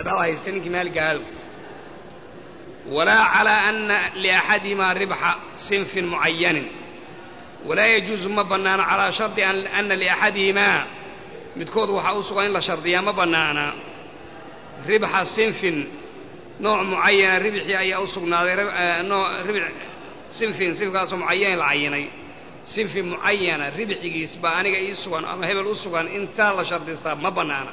dhaba haysta ninkii maaliga ahadow walaa calaa ana liaxadihimaa ribxa sinfin mucayanin walaa yajuusu ma bannaana calaa shardi ana liaxadihimaa midkood waxaa u sugan in la shardiyaa ma bannaana ribxa sinfin nooc mucayana ribxii ayaa u sugnaaday ribx sinfin sinfkaasoo mucayanin la cayinay sinfi mucayana ribxigiis baa aniga ii sugan ama hebel u sugan intaa la shardistaa ma bannaana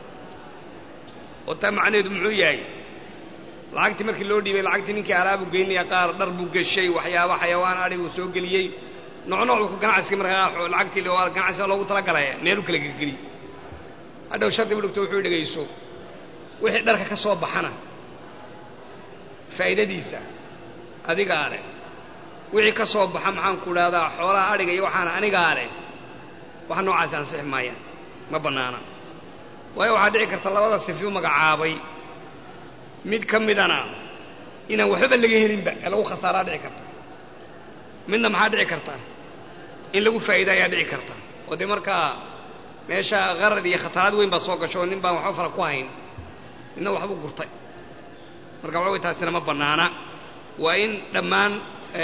oo taa macnaheedu muxuu yahay lacagtii markii loo dhiibay lacagtii ninkii alaabu geynaya qaar dhar buu geshay waxyaaba xayawaan adhiguu soo geliyey nooc nooc buu ganacsiga markaa lacagtii ganacsiga loogu talagalaya meelu kala gelgeliy hadhow shardi bu dhigto wuxuu dhegayso wixii dharka ka soo baxana faa'iidadiisa adigaa leh wixii ka soo baxa maxaan ku idhahdaa xoolaha adhiga iyo waxaana anigaa leh wax noocaasi ansixi maayaan ma bannaana waayo waxaa dhici karta labada sifi u magacaabay mid ka midana inaan waxbaba laga helinba ee lagu khasaaraa dhici karta midna maxaa dhici karta in lagu faa'iida ayaa dhici karta oo dee markaa meesha qarar iyo khataraad weyn baa soo gasho oo nin baan waxba fara ku hayn midna waxbuu gurtay marka waxa way taasina ma bannaana waa in dhammaan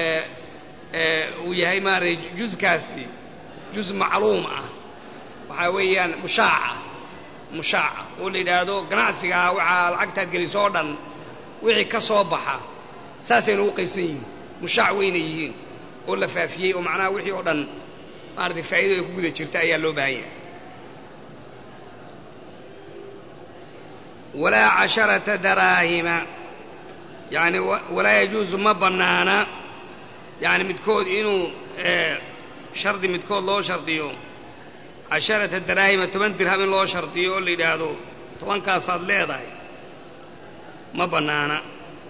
uu yahay maaragtay juskaasi juz macluum ah waxaa weeyaan mushaaca mushaaca oo la yidhaahdo ganacsigaa waxaa lacagtaad geliso oo dhan wixii ka soo baxa saasayna ugu qaybsan yihiin mushaac weyna yihiin oo la faafiyey oo macnaha wixii oo dhan maaratay faa'ido ay ku guda jirta ayaa loo baahan yahay walaa casharata daraahima yacni walaa yajuusu ma bannaana yacni midkood inuu shardi midkood loo shardiyo casharata daraahima toban dirham in loo shardiyo oo la yidhaahdo tobankaasaad leedahay ma bannaana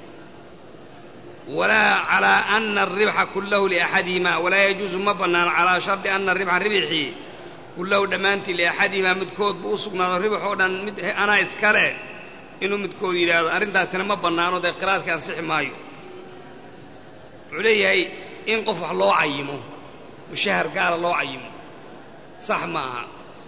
walaa calaa ana alribxa kullahu liaxadihima walaa yajuusu ma bannaana calaa shardi ana aribxa ribxii kullahu dhammaantii liaxadihimaa midkood buu u sugnaado ribx oo dhan mid anaa iska leh inuu midkood yidhaahdo arrintaasina ma bannaano dee qiraadkii ansixi maayo wuxuu leeyahay in qof wax loo cayimo mushahar gaala loo cayimo sax ma aha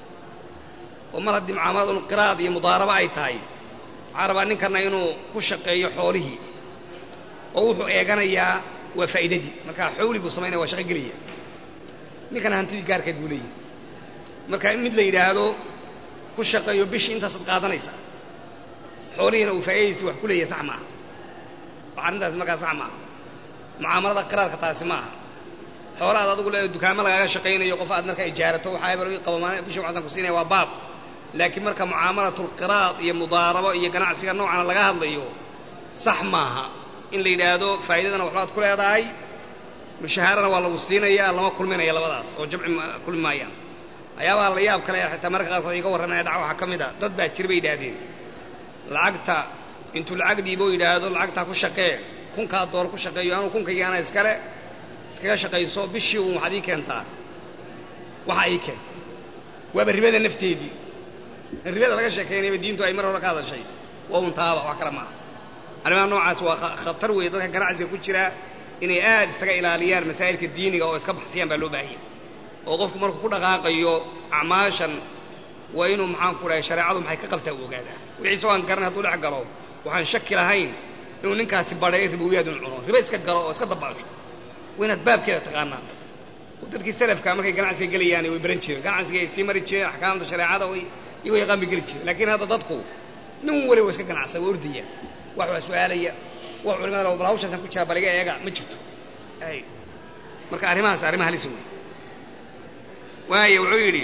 oo mar haddii mucaamalad un qiraad iyo mudaarabo ay tahay waxaa rabaa ninkanna inuu ku shaqeeyo xoolihii oo wuxuu eeganayaa waa faa'iidadii markaa xawli buu samaynaya waa shaqo gelaya ninkana hantidii gaarkeed buu leeyahay marka in mid la yidhaahdo ku shaqeeyo bishii intaasaad qaadanaysa xoolihiina uu faa'iidadiisi wax ku leeyahay sax maaha wax arrintaasi markaa sax maaha mucaamalada qiraadka taasi ma aha xoola aad adugu le dukaamo lagaaga shaqaynayo qof aad markaa ijaarato waxaa hebel ii qabo maalin bishii waxaasan ku siinaya waa baab laakiin marka mucaamalatulqiraad iyo mudaarabo iyo ganacsiga noocana laga hadlayo sax maaha in la yidhaahdo faa'iidadana waxbaad ku leedahay mushahaarana waa lagu siinayaa lama kulminaya labadaas oo jamci kulmi maayaan waxyaabaha la yaab kale xitaa marka qaarkood iga warramaya dhac waxaa ka mid a dad baa jira bay yidhaahdeen lacagta intuu lacag dhiiboo yidhaahdo lacagtaa ku shaqee kunkaa door ku shaqeeyo anuu kunkaygaana iskale iskaga shaqayso bishii uun waxaad ii keentaa waxa ii keen waaba ribada nafteedii ribada laga sheekaynayba diintu ay mar hore ka hadashay waa un taaba wax kale maaha arrimaha noocaas waa khatar weeye dadka ganacsiga ku jira inay aad isaga ilaaliyaan masaa'ilka diiniga oo iska baxsiyaan baa loo baahanya oo qofku markuu ku dhaqaaqayo acmaashan waa inuu maxaan ku dhahay shareecadu maxay ka qabtaa u ogaadaa wixii isagoo aan garan hadduu dhex galo waxaan shaki lahayn inuu ninkaasi badhay ribowiyaad inu cuno ribo iska galo oo iska dabaasho waa inaad baabkeeda taqaanaa oo dadkii salafka markay ganacsiga gelayaan way baran jireen ganacsiga ay sii mari jireen axkaamta shareecada way iyago yaqaan bay geli jireen laakiin hadda dadku nin waliba waa iska ganacsada waa ordaya wax waa su-aalaya wax culimada bal hawshaasan ku jiraa bal iga eega ma jirto ay marka arrimahaas arrima halis wey waayo wuxuu yidhi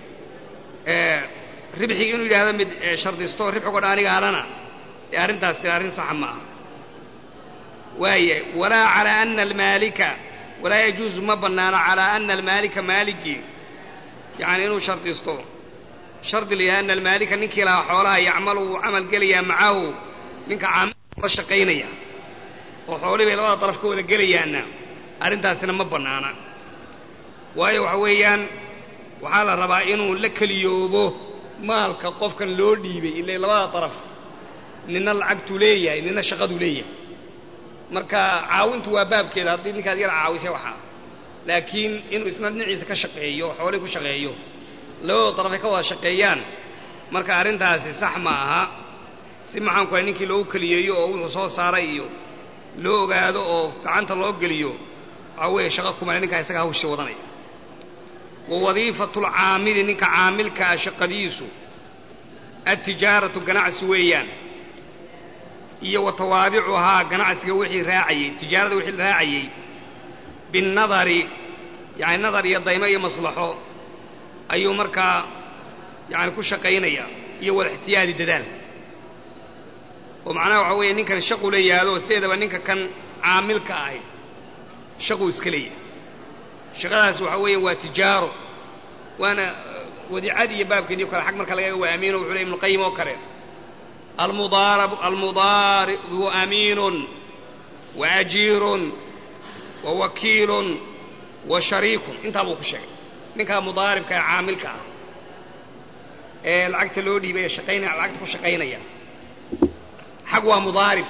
ribxii inuu yidhaahdo mid shardisto ribxigo dhan aniga alana ee arrintaas tira arrin saxa ma aha waaya walaa calaa ana almaalika walaa yajuusu ma bannaano calaa ana almaalika maaligii yacani inuu shardisto shardi la yahay ana almaalika ninkii lahaa xoolaha yacmalu wuu camal gelayaa macahu ninka caamil la shaqaynaya oo xoolihii bay labada daraf ka wada gelayaanna arrintaasina ma bannaana waayo waxa weeyaan waxaa la rabaa inuu la keliyoobo maalka qofkan loo dhiibay ilay labada daraf nina lacagtuu leeyahay nina shaqaduu leeyahay marka caawintu waa baabkeeda haddii ninkaad yar caawisay waxaa laakiin inuu isna dhinaciisa ka shaqeeyo oo xoolihii ku shaqeeyo labadoo darafay ka wada shaqeeyaan marka arrintaasi sax ma aha si maxaan ku ninkii loogu keliyeeyo oo wuxuu soo saaray iyo loo ogaado oo gacanta loo geliyo waxaa weeye shaqo kumale ninkaa isaga hawshii wadanaya wa wadiifatulcaamili ninka caamilkaa shaqadiisu adtijaaratu ganacsi weeyaan iyo wa tawaabicuhaa ganacsiga wixii raacayey tijaarada wixii raacayey binnadari yacani nadar iyo daymo iyo maslaxo ayuu markaa yacani ku shaqaynaya iyo walixtiyaadi dadaal oo macnaha waxaa weeye ninkan shaqu la yaado sideedaba ninka kan caamilka ahi shaquu iska leeyahay shaqadaas waxaa weeye waa tijaaro waana wadiicadii iyo baabkeedii o kale xag marka laga waa amiino wuxuu ley ibnuqayim oo kale almudaarab almudaaribu amiinun wa ajiirun wa wakiilun wa shariikun intaa buu ku sheegay ninkaa mudaaribka ee caamilka ah ee lacagta loo dhiibay ee shaqaynaya lacagta ku shaqaynaya xag waa mudaarib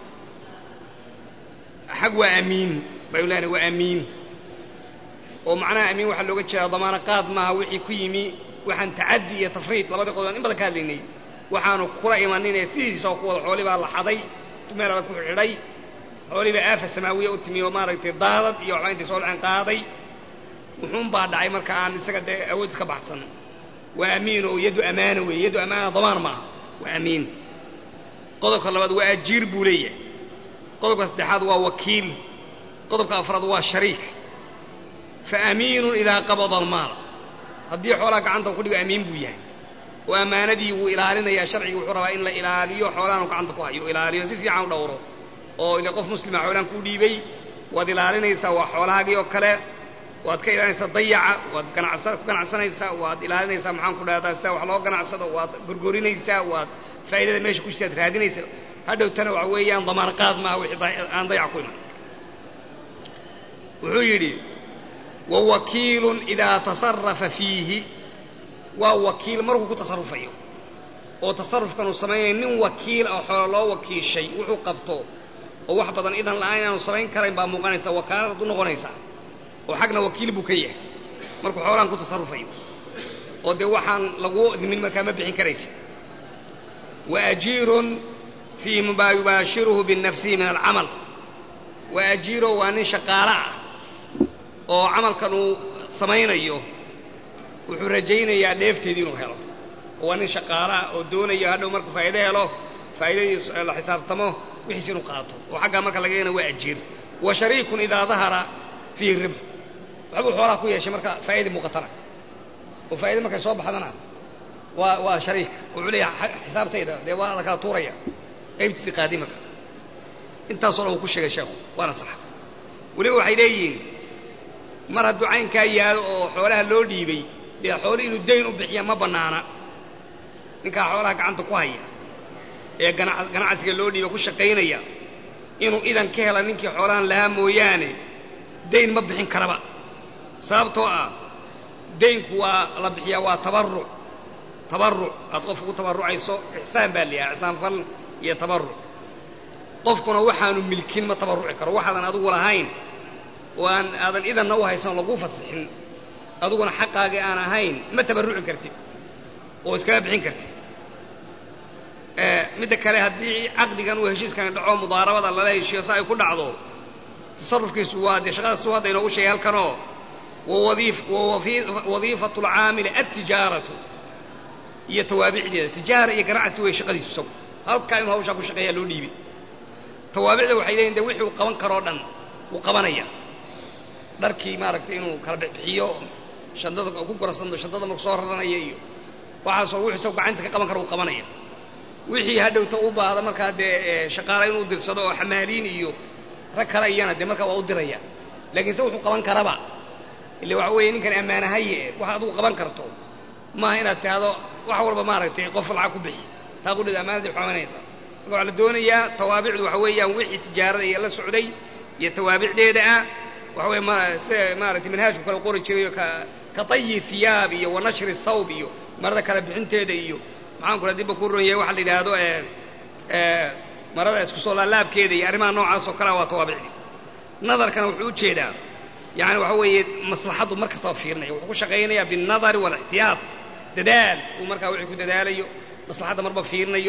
xag waa amiin baynu leenahay waa amiin oo macnaha amiin waxaa looga jeedaa damaano qaad maaha wixii ku yimi waxaan tacaddi iyo tafriid labadii qodob in badan ka hadlaynay waxaanu kula imaninee sidiisoo ku wada xoolii baa la xaday meel adag ku xidhay xoolii baa aafa samaawiya u timi oo maaragtay daadad iyo waxbaa intay soo dhaceen qaaday wuxuun baa dhacay marka aan isaga dee awood iska baxsan waa amiin oo yaddu amaana weeye yaddu amaana damaan maaha waa amiin qodobka labaad waa ajiir buu leeyahay qodobka saddexaad waa wakiil qodobka afraad waa shariik fa amiinun idaa qabada almaal haddii xoolaha gacanta ku dhigo amiin buu yahay oo ammaanadii wuu ilaalinayaa sharciga wuxuu rabaa in la ilaaliyo xoolahan gacanta ku hayo ilaaliyo si fiican u dhowro oo ile qof muslima xoolaan kuu dhiibay waad ilaalinaysaa waa xoolahaagii oo kale waad ka ilaalinaysaa dayaca waad ganacsa ku ganacsanaysaa waad ilaalinaysaa maxaan ku dhahdaa sida wax loo ganacsado waad gorgorinaysaa waad faa'idada meesha ku jirtaad raadinaysaa hadhowtana waxa weeyaan damaan qaad maaha wixii aan dayac ku iman wuxuu yidhi wa wakiilun idaa tasarafa fiihi waa wakiil markuu ku tasarufayo oo tasarufkan uu samaynaya nin wakiil oo xoolo loo wakiishay wuxuu qabto oo wax badan idan la'aan inaanu samayn karayn baa muuqanaysa wakaaladaad u noqonaysaa oo xagna wakiil buu ka yahay markuu xoolahan ku tasarufayo oo dee waxaan lagu idmin markaa ma bixin karaysa wa ajiirun fii maa yubaashiruhu binafsihi min alcamal wa ajiiro waa nin shaqaalo ah oo camalkan uu samaynayo wuxuu rajaynayaa dheefteedii inuu helo oo waa nin shaqaalaah oo doonaya hadhow markuu faa'ido helo faa'idadii la xisaabtamo wixiis inuu qaato oo xaggaa marka laga yana waa ajiir wa shariikun idaa dahara fiihi ribx waxbuu xoolaha ku yeeshay marka faa'idii muuqatana oo faa'ida markay soo baxdana waa waa shariik wuxuu leeyahay xisaabtayda dee waa la kala tuuraya qaybtiisii qaadi marka intaasoo dhan uu ku sheegay sheekhu waana sax weliba waxay leeyihiin mar hadduu caynkaa yaado oo xoolaha loo dhiibay dee xooli inuu dayn u bixiya ma bannaana ninkaa xoolaha gacanta ku haya ee ganacsiga loo dhiibay ku shaqaynaya inuu idan ka hela ninkii xoolahan lahaa mooyaane dayn ma bixin karaba sababtoo ah daynku waa la bixiyaa waa tabarruc tabarruc aad qofka ku tabarrucayso ixsaan baa layahay ixsaan fal iyo tabarruc qofkuna waxaanu milkin ma tabarruci karo waxaadan adigu lahayn oo aan aadan idanna u haysan laguu fasixin adiguna xaqaagii aan ahayn ma tabarruci kartid oo iskaga bixin kartid midda kale haddii caqdigan uu heshiiskani dhaco mudaarabada lala heshiiyo si ay ku dhacdo tasarufkiisu waa dee shaqadaas hadda inoogu sheegay halkanoo wawadiifatu lcaamili adtijaaratu iyo tawaabicdeeda tijaara iyo ganacsi wey shaqadiisu isagu halkaa inuu hawshaa ku shaqeeyaa loo dhiibay tawaabicda waxay leeyihin de wixii uu qaban karoo dhan wuu qabanaya dharkii maaragtay inuu kala bixiyo shandada ku gorasando shandada marku soo raranaya iyo waxaasoo wuxuu isagu gacantiisa ka qaban karo uu qabanaya wixii hadhowta u baahda markaa dee shaqaala inuu dirsado oo xamaaliin iyo rag kale iyana dee markaa waa u diraya laakiin se wuxuu qaban karaba ille waxa weeye ninkan ammaanahaye wax adigu qaban karto maaha inaad tahdo wax walba maaragtay qof lacag ku bixi taa qudhida ammaanadii xooganaysa marka waxaa la doonayaa tawaabicdu waxa weeyaan wixii tijaarada iyo la socday iyo tawaabicdeeda ah waxa weye ma se maaragtay manhaajku kale qori jirayo ka ka tayi thiyaab iyo wa nashri thawb iyo marada kala bixinteeda iyo maxaan kula dibba ku ron yahay waxa la yidhaahdo marada isku soo laalaabkeeda iyo arrimaha noocaas oo kalea waa tawaabicdi nadarkana wuxuu u jeedaa yani waxa weeye maslaxaddu mar kastaba fiirinaya wuxuu ku shaqaynayaa biالnadari wاlاxtiyaat dadaal uu markaa wixii ku dadaalayo maslaxadda marba fiirinayo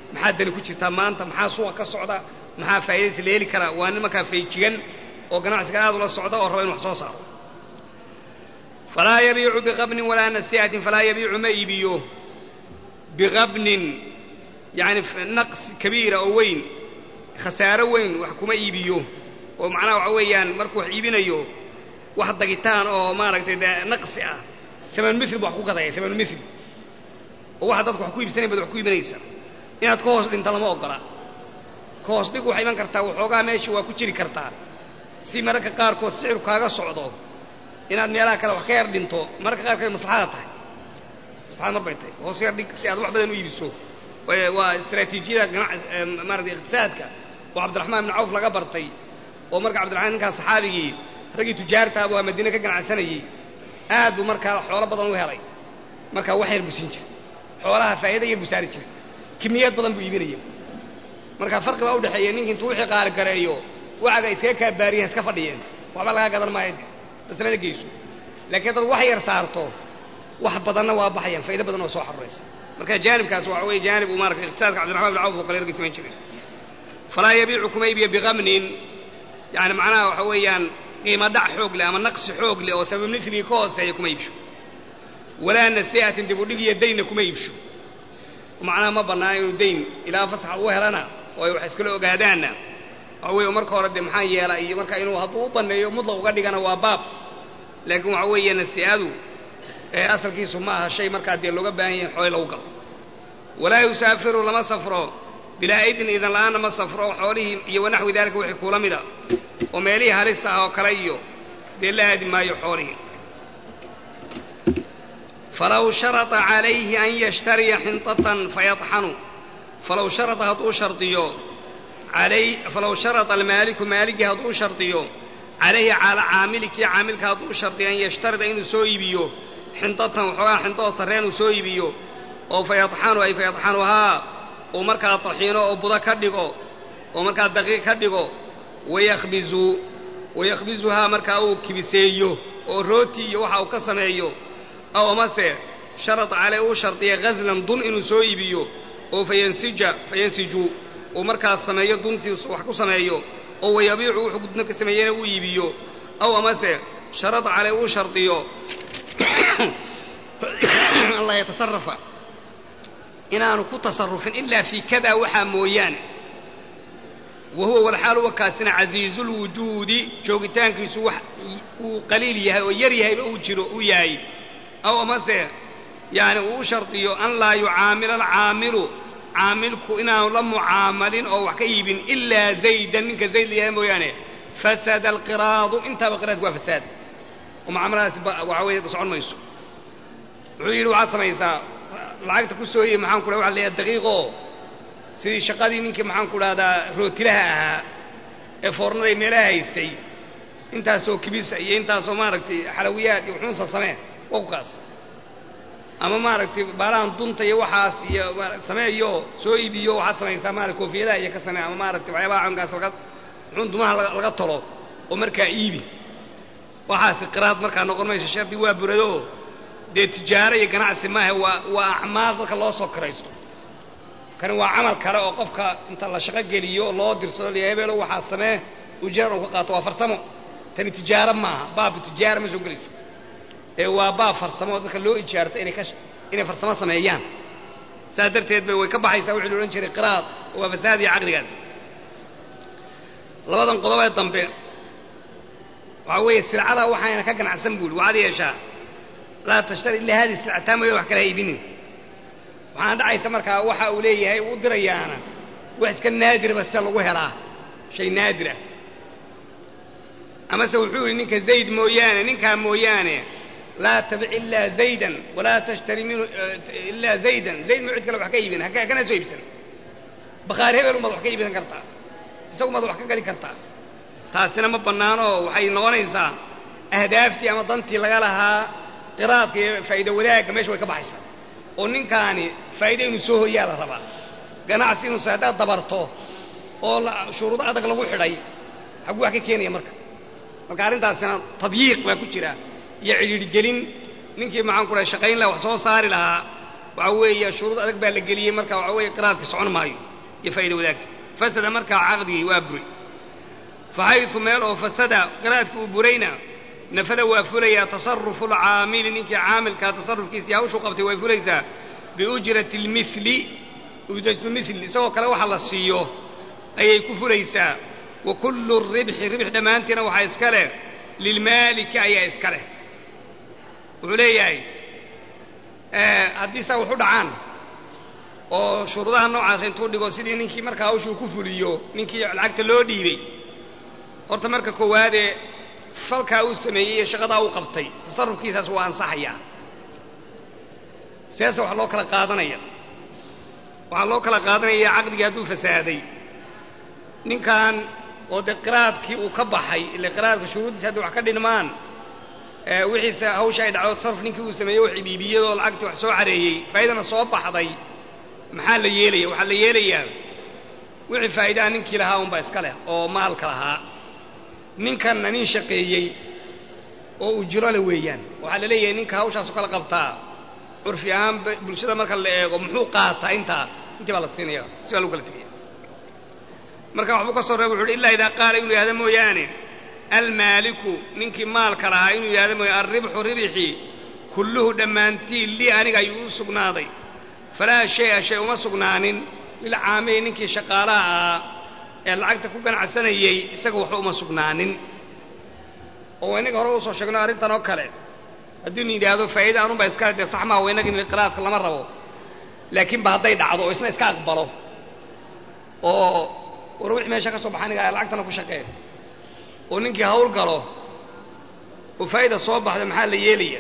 maxaa dani ku jirtaa maanta maxaa suuqa ka socda maxaa faa'iidaysa la heli karaa waa nin markaa fayjigan oo ganacsiga aad ula socda oo raba inu wax soo saaro falaa yabiicu biqabnin walaa nasiihatin falaa yabiicu ma iibiyo biqabnin yacni naqs kabiira oo weyn khasaaro weyn wax kuma iibiyo oo macnaha waxa weeyaan markuu wax iibinayo wax dagitaan oo maaragtay dee naqsi ah aman mil ba wax ku gadaya aman mil oo waxa dadku wax ku iibsanayn bad wax ku iibinaysa inaad ka hoos dhinta lama ogola ka hoos dhig waxay iman kartaa waxoogaa meesha waa ku jiri kartaa si mararka qaarkood sicir kaaga socdo inaad meelaha kale wax ka yar dhinto mararka qaarkood maslaxada tahay maslaxad mar bay tahay hoos yar dhig si aad wax badan u iibiso waa istraatiijiyada maarata iqtisaadka oo cabdiraxmaan ibn cawf laga bartay oo marka cabdiraxmaan ninkaas saxaabigii raggii tujaartaaba waa madiine ka ganacsanayey aad buu markaa xoolo badan u helay markaa wax yar buu siin jiray xoolaha faa'iida yar buu saari jiray kimiyad badan buu iibinaya marka farqi baa udhexeeya ninki intuu wixii qaali gareeyo wacaga iskaga kaabaariyeen iska fadhiyeen waxba lagaa gadan maayo dadsamada geyso laakiin dad wax yar saarto wax badanna waa baxayaan faa'ido badan oo soo xaruraysa marka jaanibkaas waxa weeye jaanib uu marata iqtisaadka cabdiraxman bin cawf oo kale ragii samayn jiray falaa yabiicu kuma iibiyo biqamnin yani macnaha waxa weeyaan qiimo dhac xoog leh ama naqsi xoog leh oo sabab miligii ka hooseeya kuma iibsho walaa nasiihatin dib u dhig iyo daynna kuma iibsho macnaha ma bannaan inuu dayn ilaa fasaxa u helana oo ay wax iskala ogaadaanna waxa weeye marka hore dee maxaa yeela iyo marka inuu hadduu u banneeyo mudlaq uga dhigana waa baab laakiin waxa weeye nasiihadu ee asalkiisu ma aha shay markaa dee looga baahan yahay xoole lagu galo walaa yusaafiru lama safro bilaa idin idan la'aanna ma safro xoolihii iyo wanaxwi daalika wixii kuula mida oo meelihii halis ah oo kale iyo dee la aadi maayo xoolihii falaw sharata calayhi an yashtariya xintatan fayaطxanu falaw sharata hadduu shardiyo alay falaw sharata almaaliku maaligii hadduu shardiyo calayhi cala caamilikii caamilka hadduu shardiyo an yashtarida inuu soo iibiyo xintatan waxoogaa xinto oo sarreen uu soo iibiyo oo fayaطxanu ay fayaطxanuhaa uu markaa taxiino oo budo ka dhigo oo markaa daqiiq ka dhigo wayakhbizu wayakhbizuhaa markaa uu kibiseeyo oo rooti iyo waxa uu ka sameeyo aw amase sharad caley uu shardiya ghaslan dun inuu soo iibiyo oo fayansija fayansiju uu markaas sameeyo duntii wax ku sameeyo oo wayabiicu wuxuu gudna ka sameeyena uu iibiyo aw amase sharad caley uu shardiyo an laa yatasarafa inaanu ku tasarufin ilaa fii kada waxaa mooyaane wa huwa walxaal uwa kaasina casiizulwujuudi joogitaankiisu wax uu qaliil yahay oo yar yahayba uu jiro uu yahay aw amase yaani uu u shardiyo an laa yucaamila alcaamilu caamilku inaanu la mucaamalin oo wax ka iibin ilaa zaydan ninka zayd layahay mooyaane fasada alqiraadu intaaba qiraadku waa fasaad oo mucaamaladaasi waxa weeye socon mayso wuxuu yidhi waxaad samaysaa lacagta ku sooyey maxaan ku dhaha waxa leeyahay daqiiqoo sidii shaqadii ninkii maxaan ku dhahdaa rootilaha ahaa ee foornaday meelaha haystay intaasoo kibisa iyo intaasoo maaragtay xalawiyaad iyo xunsa samee wawkaas ama maaragtay baalahan dunta iyo waxaas iyo sameeyo soo iibiyo waxaad samaysaa maarata koofiyadaha iyo ka samee ama maaragtay waxyaabaha cankaas laga xun dumaha laga tolo oo markaa iibi waxaasi qiraad markaa noqon mayso shardi waa burado dee tijaaro iyo ganacsi maaha waa waa acmaal dadka loo soo kiraysto kani waa camal kale oo qofka inta la shaqo geliyo loo dirsado la hebeelo waxaa samee ujeeran uu ka qaato waa farsamo tani tijaaro maaha baabka tijaara ma soo gelayso ee waa baab farsamo oo dadka loo ijaarto inay ka inay farsamo sameeyaan saas darteed bay way ka baxaysaa wixii la odhan jiray qiraad oo waa fasaad iyo caqligaas labadan qodobee dambe waxaa weeye silcada waxayna ka ganacsan buuli waxaad yeeshaa laa tashtari ilaa haadii silcataa mooya wax kala ha iibinin waxaana dhacaysa markaa waxa uu leeyahay uu dirayaana wax iska naadirba sida lagu helaa shay naadir ah amase wuxuu yidhi ninka zayd mooyaane ninkaa mooyaane laa tabic ilaa zaydan walaa tashtari minhu ilaa zaydan zayd ma cid kale wax ka iibin kana soo iibsan bakhaari hebel umaad wax ka iibsan kartaa isagumaad wax ka gadi kartaa taasina ma bannaanoo waxay noqonaysaa ahdaaftii ama dantii laga lahaa qiraadka iyo faa'iida wadaagga meesha way ka baxaysaa oo ninkaani faa'iida inuu soo hoyaa la rabaa ganacsi inuusa haddaad dabarto oo shuruudo adag lagu xidhay xagguu wax ka keenaya marka marka arrintaasina tadyiiq baa ku jira iyo cidhiidhgelin ninkii maxaan ku dhahay shaqayn laha wax soo saari lahaa waxa weeye shuruud adag baa la geliyey marka waxa weeye qiraadkii socon maayo iyo faa'iida wadaagta fasada markaa caqdigii waa buray faxaysu meel oo fasada qiraadkii uu burayna nafada waa fulayaa tasarufu lcaamili ninkii caamilkaa tasarufkiisii hawshuu qabtay way fulaysaa biujrati lmili ujratlmil isagoo kale waxa la siiyo ayay ku fulaysaa wa kullu ribxi ribx dhammaantiina waxaa iska leh lilmaaliki ayaa iska leh wuxuu leeyahay haddii saa wax u dhacaan oo shuruudaha noocaas intuu dhigo sidii ninkii markaa hawshuu ku fuliyo ninkii lacagta loo dhiibay horta marka koowaadee falkaa uu sameeyey iyo shaqadaa uu qabtay tasarufkiisaas waa ansaxayaa seese waxaa loo kala qaadanaya waxaa loo kala qaadanaya caqdigii hadduu fasaaday ninkan oo dee qiraadkii uu ka baxay ile qiraadka shuruuddiisa hadday wax ka dhinmaan wixiise hawsha ay dhacdo tasaruf ninkii uu sameeyey wax dhiibiyadoo lacagtii wax soo careeyey faa'idana soo baxday maxaa la yeelaya waxaa la yeelayaa wixii faa'iidaha ninkii lahaa unbaa iska leh oo maalka lahaa ninkanna nin shaqeeyey oo ujro le weeyaan waxaa la leeyahay ninka hawshaasu kala qabtaa curfi ahaan bulshada marka la eego muxuu qaataa intaa intii baa la siinaya si baa lagu kala tegaya marka waxbuu ka soo reeba wuxu uhi illaa idaa qaala inuu yihahdo mooyaane almaaliku ninkii maalka lahaa inuu yidhahdo mooyaane alribxu ribxi kulluhu dhammaantii lii aniga ayuu u sugnaaday falaa shay-a shay uma sugnaanin lilcaamili ninkii shaqaalaha ahaa ee lacagta ku ganacsanayey isaga waxba uma sugnaanin oo innaga hore usoo sheegno arrintan oo kale haddii nu yidhaahdo faa'ida anunbaa iskale dee sax maa waynagin qiraadka lama rabo laakiin ba hadday dhacdo oo isna iska aqbalo oo war wixii meesha ka soo baxa aniga lacagtana ku shaqee oo ninkii hawl galo oo faa'ida soo baxda maxaa la yeelaya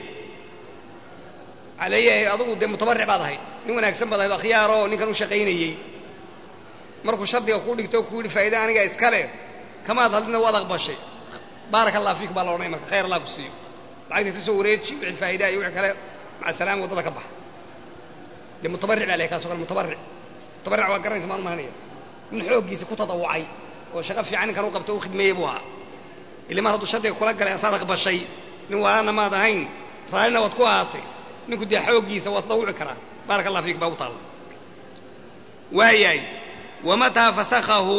waxaa leeyahay adugu dee mutabarric baad ahayd nin wanaagsan baad ahayd akhyaaroo ninkan u shaqaynayey markuu shardiga kuu dhigto kuu yidhi faa'ida aniga iskale kamaad hadlina waad aqbashay baaraka allah fiik baa la odhanaya marka khayr allah ku siiyo lacagta ka soo wareeji wixii faa'idaa iyo wixii kale maca salaama waddada ka baxa dee mutabarric baa lehay kaasoo kale mutabarric mutabarric waa garanaysa maan umahanaya nin xooggiisa ku tadawucay oo shaqo fiican ninkan u qabto u khidmeeyey buu ahaa ili mar hadduu shardiga kula galay asaad aqbashay nin walaana maad ahayn raallina waad ku ahaatay ninku dee xooggiisa waa tadawuci karaa baaraka allah fiik baa u taalla waayahay wamataa fasakhahu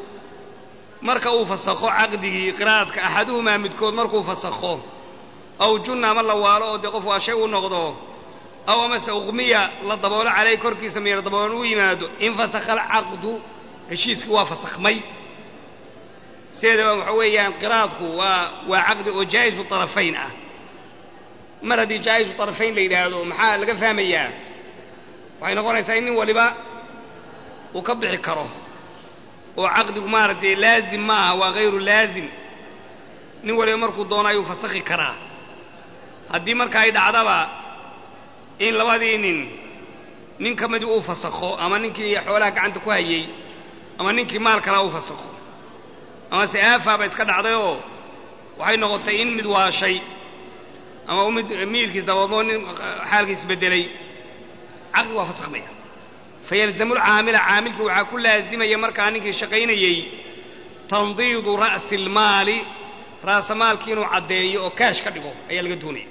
marka uu fasakho caqdigii qiraadka axaduhumaa midkood markuu fasakho aw junna ama la waalo oo dee qof waa shay u noqdo aw amase uqmiya la daboolo caleyh korkiisa miyar daboolan u yimaado infasakha alcaqdu heshiiskii waa fasakhmay sideedaba waxa weeyaan qiraadku waa waa caqdi oo jaa'izu طarafayn ah mar haddii jaa'izu طarafayn la yidhaahdo maxaa laga fahmayaa waxay noqonaysaa in nin waliba uu ka bixi karo oo caqdigu maaragtay laazim ma aha waa hayru laazim nin waliba markuu doono ayuu fasakhi karaa haddii marka ay dhacdaba in labadii nin nin ka midii uu fasakho ama ninkii xoolaha gacanta ku hayey ama ninkii maal kalaa uu fasakho ama se aafaaba iska dhacdayoo waxay noqotay in mid waashay ama mid miilkiis daboolmoo nin xaalkiis beddelay caqdi waa fasakhmaya fayalzamu lcaamila caamilkii waxaa ku laazimaya markaa ninkii shaqaynayey tandiidu ra'si almaali raasamaalkii inuu caddeeyo oo kaash ka dhigo ayaa laga doonaya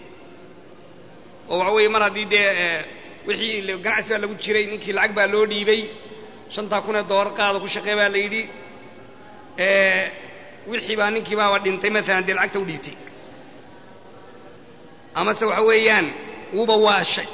oo waxa weeye mar haddii dee wixii ganacsi baa lagu jiray ninkii lacag baa loo dhiibay shantaa kun ee doolar qaada ku shaqee baa la yidhi wixii baa ninkii baaba dhintay maalan dee lacagta u dhiibtay amase waxa weeyaan wuuba waashay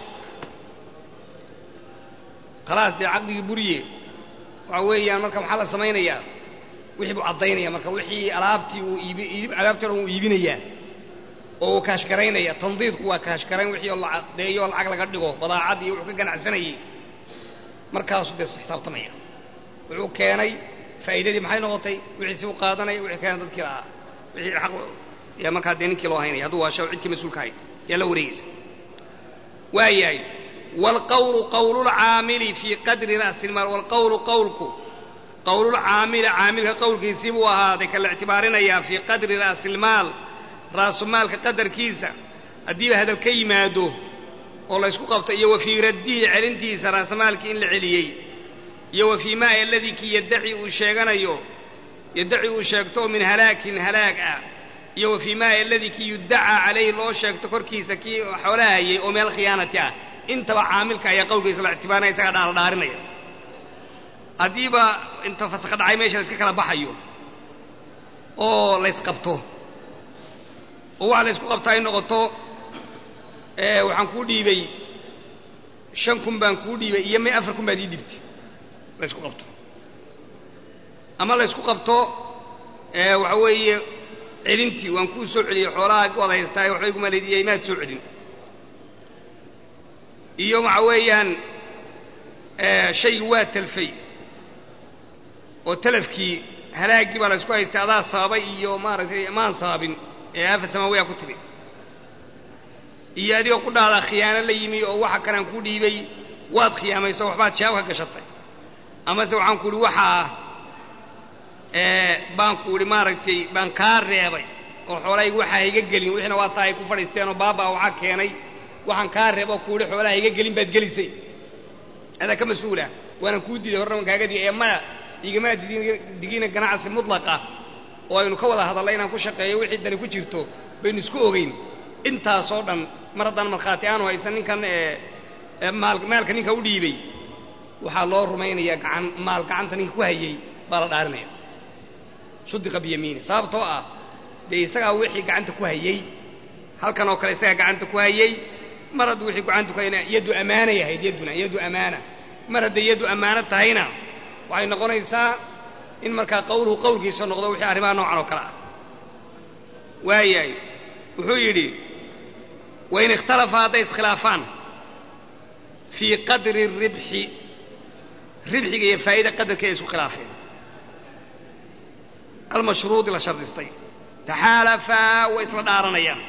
khalaas dee caqdigii buriye waxa weeyaan marka maxaa la samaynayaa wixii buu caddaynaya marka wixii alaabtii uu iibi alaabtii o dhan uu iibinayaa oo uu kaashgaraynaya tandiidku waa kaashgarayn wixii oo la caddeeyo oo lacag laga dhigo badaacad iyo wuxuu ka ganacsanayey markaasuu dee xisaabtamaya wuxuu keenay faa'iidadii maxay noqotay wixiisi u qaadanaya wixii keenay dadkii lahaa wixii xaq yaa markaa dee ninkii loo haynaya hadduu waasha cidkii mas-uulka hayd yaa la wareegaysa waayahay waalqawlu qawlulcaamili fii qadri ra'si ilmaal waalqawlu qawlku qowlulcaamili caamilka qowlkiisii buu ahaaday ka la ictibaarinayaa fii qadri ra'si ilmaal raasumaalka qadarkiisa haddiiba hadal ka yimaado oo laysku qabto iyo wa fii raddihi celintiisa raasamaalkii in la celiyey iyo wa fii maa aladii kii yaddaci uu sheeganayo yaddaci uu sheegto oo min halaakin halaag ah iyo wa fii maa aladii kii yuddacaa calayhi loo sheegto korkiisa kii xoolaha hayay oo meel khiyaanati ah intaba caamilka ayaa qowlkiisa la ictibaarinaya isagaa dhaala dhaarinaya haddiiba inta fasakha dhacay meesha la iska kala baxayo oo laysqabto oo waxa la ysku qabtaa ay noqoto waxaan kuu dhiibay shan kun baan kuu dhiibay iyo may afar kun baad ii dhibtay la ysku qabto ama la ysku qabto waxa weeye celintii waan kuu soo celiyey xoolaha waad haystaayo waxbay kuma leediyey maad soo celin iyo waxa weeyaan shaygi waa talfay oo talafkii halaaggii baa la ysku haystay adaa sababay iyo maaragtay maan sababin ee aafa samaawiyaa ku timi iyo adigoo ku dhahdaa khiyaano la yimi oo waxa kanaan kuu dhiibay waad khiyaamayso waxbaad shaab ka gashatay amase waxaan ku uhi waxaa baan ku idhi maaragtay baan kaa reebay oo xoolahayga waxaa iga gelin wixiina waa taa ay ku fadhiisteenoo baabaa waxaa keenay waxaan kaa reeb oo ku idhi xoolaha iga gelin baad gelisay adaa ka mas-uula waanaan kuu diiday horna waan kaaga digay ee maya igamaa digina ganacsi mutlaqa oo aynu ka wada hadalla inaan ku shaqeeyo wixii dani ku jirto baynu isku ogeyn intaasoo dhan mar haddaan markhaati aanu haysan ninkan maalka ninka u dhiibay waxaa loo rumaynayaa gacan maal gacanta ninka ku hayey baa la dhaarinaya sudiqa biyamiini sababtoo ah dee isagaa wixii gacanta ku hayey halkan oo kale isagaa gacanta ku hayey mar hadduu wixii gacanta ku hayna yaddu ammaanay ahayd yadduna yaddu ammaana mar hadday yaddu ammaano tahayna waxay noqonaysaa in markaa qowluhu qowlkiisa noqdo wixii arrimaha noocan oo kale ah waayahay wuxuu yidhi wain ikhtalafa hadday iskhilaafaan fii qadri ribxi ribxiga iyo faa'ida qadarkii ay isku khilaafeen almashruudi la shardistay taxaalafaa way isla dhaaranayaan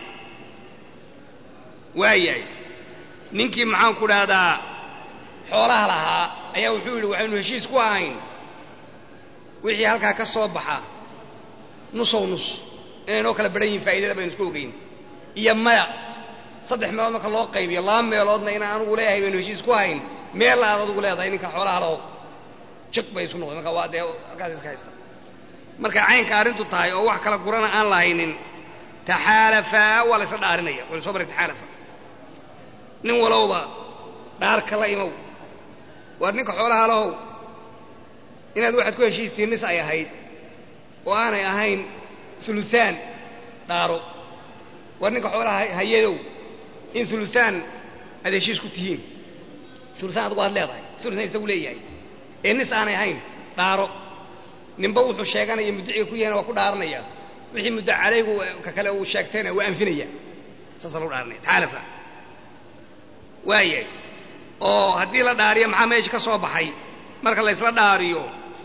waayahay ninkii maxaan ku dhahdaa xoolaha lahaa ayaa wuxuu yidhi waxaynu heshiis ku ahayn wixii halkaa ka soo baxa nusow nus inaynoo kala badhan yihin faa'idada baynu isku ogeyn iyo maya saddex meelood marka loo qaybiyo laba meeloodna inaan anugu leeyahay baynu heshiis ku hayn meel aad adugu leedahay ninka xoolaha lahow jiq bay isu noqday marka waa dee halkaas iska haysta markay caynka arrintu tahay oo wax kala gurana aan lahaynin taxaalafaa waa la ysla dhaarinaya waynu soo maray taxaalafa nin walowba dhaarka la imow waar ninka xoolaha lahow inaad waxaad ku heshiistiin nis ay ahayd oo aanay ahayn uluaan dhaaro waar ninka xoolaha hayadow in uluaan aad heshiis ku tihiin uluaan adugu aad leedahay uluaan isagu leeyahay ee nis aanay ahayn dhaaro ninba wuxuu sheeganaya muddaciga ku yahayna waa ku dhaaranaya wixii muddo calaygu ka kale uu sheegtayna waa anfinaya saasa lagu dhaaranaya taxaalafa waayahay oo haddii la dhaariyo maxaa meesha ka soo baxay marka la ysla dhaariyo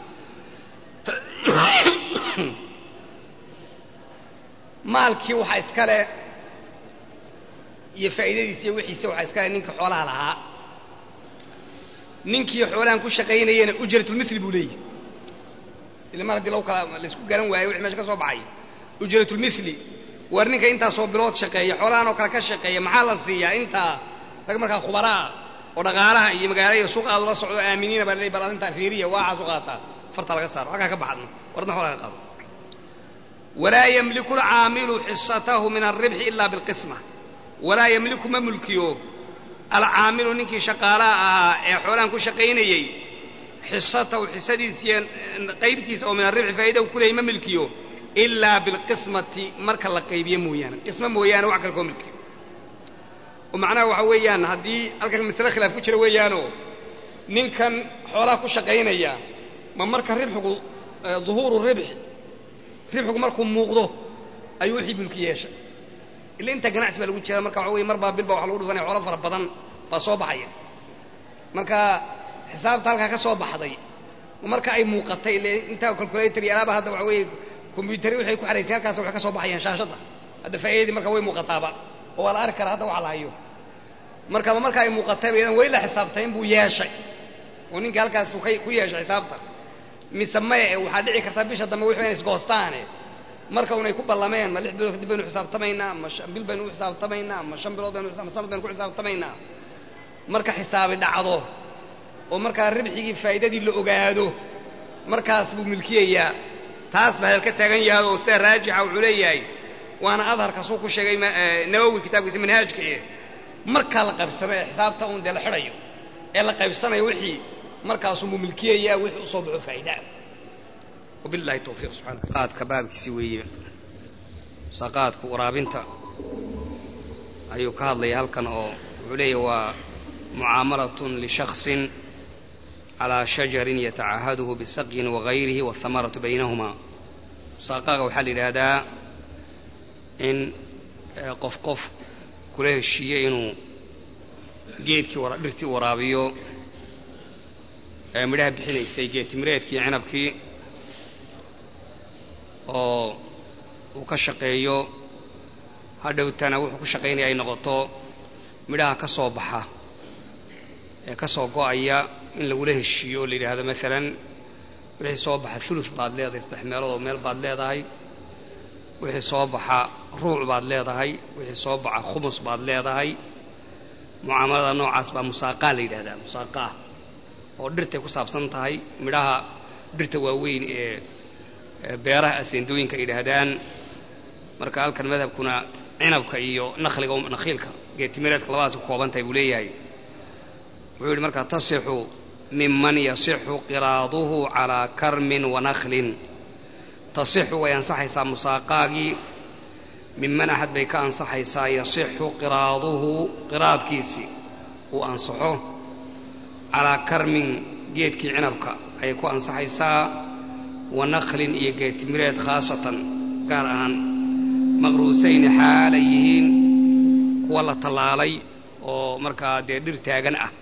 maalkii waxaa iskale iyo faa'iidadiisa iyo wixiisa waxaa iskale ninka xoolaha lahaa ninkii xoolahan ku shaqaynayena ujratulmithli buu leeyahy ila mar haddii lagu kala laysku garan waayo wixii meesha ka soo baxay ujratulmithli war ninka intaasoo bilood shaqeeya xoolahan oo kale ka shaqeeya maxaa la siiyaa intaa rag markaa khubaraa oo dhaqaalaha iyo magaalada iyo suuqa aad ula socdo aaminiina baa laleey bal arrintaa fiiriya waacaas u qaataa farta laga saaro halkaa ka baxadno warna xoolaa ka qaado walaa yamliku alcaamilu xisatahu min alribxi ila bilqisma walaa yamliku ma mulkiyo alcaamilu ninkii shaqaalaha ahaa ee xoolahan ku shaqaynayey xisatahu xisadiisiiyo qaybtiisa oo min alribxi faa'ida u ku leeyay ma milkiyo ilaa bilqismati marka la qaybiyo mooyaane qismo mooyaane wax kale koo milkiyo oo macnaha waxa weeyaan haddii halkan masale khilaaf ku jira weeyaanoo ninkan xoolaha ku shaqaynaya ma marka ribxigu duhuuru ribxi ribxigu markuu muuqdo ayuu wixii mulki yeeshay ila inta ganacsi baa lagu jira marka waxa weye mar baa bil baa waxa lagu dhufanaya xoolo fara badan baa soo baxaya marka xisaabta halkaa ka soo baxday marka ay muuqatay ile intaa calculator iyo alaaba hadda waxa weeye combyutari waxay ku xaraysan halkaas waxay ka soo baxayaan shaashadda hadda faa'iidadii marka way muuqataaba oo waa la arki karaa hadda waxa la hayo markaba marka ay muuqatayba idan way la xisaabtayn buu yeeshay oo ninkii halkaas ku yeeshay xisaabta mise maya ee waxaa dhici karta bisha dambe wixii inay isgoostaane marka unay ku ballameen ma lix bilood kadib baynu xisaabtamaynaa ma bil baynu u xisaabtamaynaa ma shan bilood baynu ma sanad baynu ku xisaabtamaynaa marka xisaabi dhacdo oo markaa ribxigii faa'iidadii la ogaado markaas buu milkiyayaa taas baa halka taagan yahay oo sida raajixa wuxuu leeyahay waana adharka suu ku sheegay nawowi kitaabkiisa manhaajka eh markaa la qaybsanayo ee xisaabta uun dee la xidhayo ee la qaybsanayo wixii markaasuu milkiyayaa wixii usoo baxo faa'idaa wabillahi tawfiiq subxana qaadka baabkiisi weeye saqaadka waraabinta ayuu ka hadlaya halkan oo wuxuu leeyahy waa mucaamalatun lishaksin calaa shajarin yatacahaduhu bisaqyin wagayrihi waathamaratu baynahumaa saaqaaga waxaa la yidhaahdaa in qof qof kula heshiiye inuu geedkii dhirtii waraabiyo ee midhaha bixinaysay geedtimireedkii cinabkii oo uu ka shaqeeyo hadhowtana wuxuu ku shaqaynaya ay noqoto midhaha ka soo baxa ee ka soo go'aya in lagula heshiiyo oo la yidhaahdo maalan wixii soo baxa ulus baad leedahay saddex meeloodoo meel baad leedahay wixii soo baxa ruuc baad leedahay wixii soo baxa khumus baad leedahay mucaamalada noocaas baa musaaqaa la yidhahdaa musaaqaa oo dhirtay ku saabsan tahay midhaha dhirta waaweyn ee beeraha aseendooyinka ay yidhaahdaan marka halkan madhabkuna cinabka iyo nakhliga nakhiilka geetimireedka labadaas ku kooban tahay buu leeyahay wuxuu yidhi markaa tasixu miman yasixu qiraaduhu calaa karmin wa nakhlin tasixu way ansaxaysaa musaaqaagii miman axad bay ka ansaxaysaa yasixu qiraaduhu qiraadkiisii uu ansaxo calaa karmin geedkii cinabka ayay ku ansaxaysaa wa nakhlin iyo geedtimireed khaasatan gaar ahaan maqruusayni xaalay yihiin kuwa la tallaalay oo markaa dee dhir taagan ah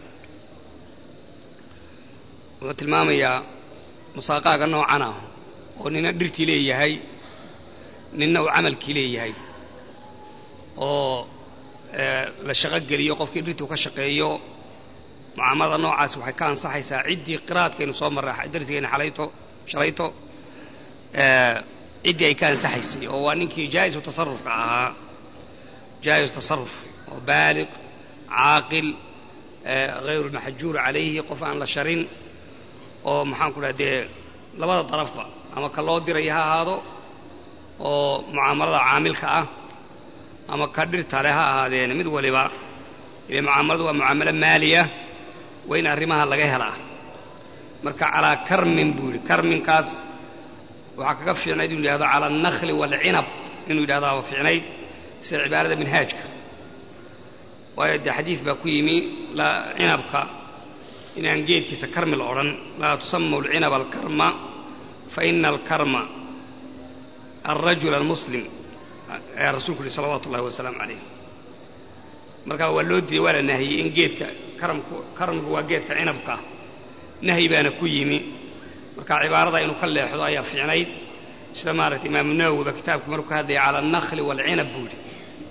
wuxuu tilmaamayaa musaaqaaga noocan ah oo nina dhirtii leeyahay ninna uu camalkii leeyahay oo la shaqo geliyo qofkii dhirtuu ka shaqeeyo mucaamalada noocaas waxay ka ansaxaysaa ciddii qiraadkaynu soo marray darsigayna xalayto shalayto ciddii ay ka ansaxaysay oo waa ninkii jaa'isu tasarufka ahaa jaa'is tasaruf oo baaliq caaqil hayru lmaxjuur calayhi qof aan la sharin oo maxaan ku dhaha dee labada darafba ama ka loo diraya ha ahaado oo mucaamalada caamilka ah ama ka dhirtale ha ahaadeen mid waliba ile mucaamaladu waa mucaamalo maaliya waa in arrimaha laga helaa marka calaa karmin buu yidhi karminkaas waxaa kaga fiicnayd inuu yidhahdo cala alnakhli waalcinab inuu yidhahdaa waa fiicnayd sida cibaarada minhaajka waayo dee xadiid baa ku yimi cinabka inaan geedkiisa karmi la odhan laa tusamaw alcinaba alkarma fa ina alkarma alrajula almuslim ayaa rasuulku yihi salawaatu ullahi wasalaamu calayh markaa waa loo diiday waa la nahiyey in geedka karamku karamku waa geedka cinabka nahyi baana ku yimi marka cibaarada inuu ka leexdo ayaa fiicnayd sida maaragtay imaamu nawowiba kitaabkii markuu ka hadlaya cala alnakhli waalcinab buu yidhi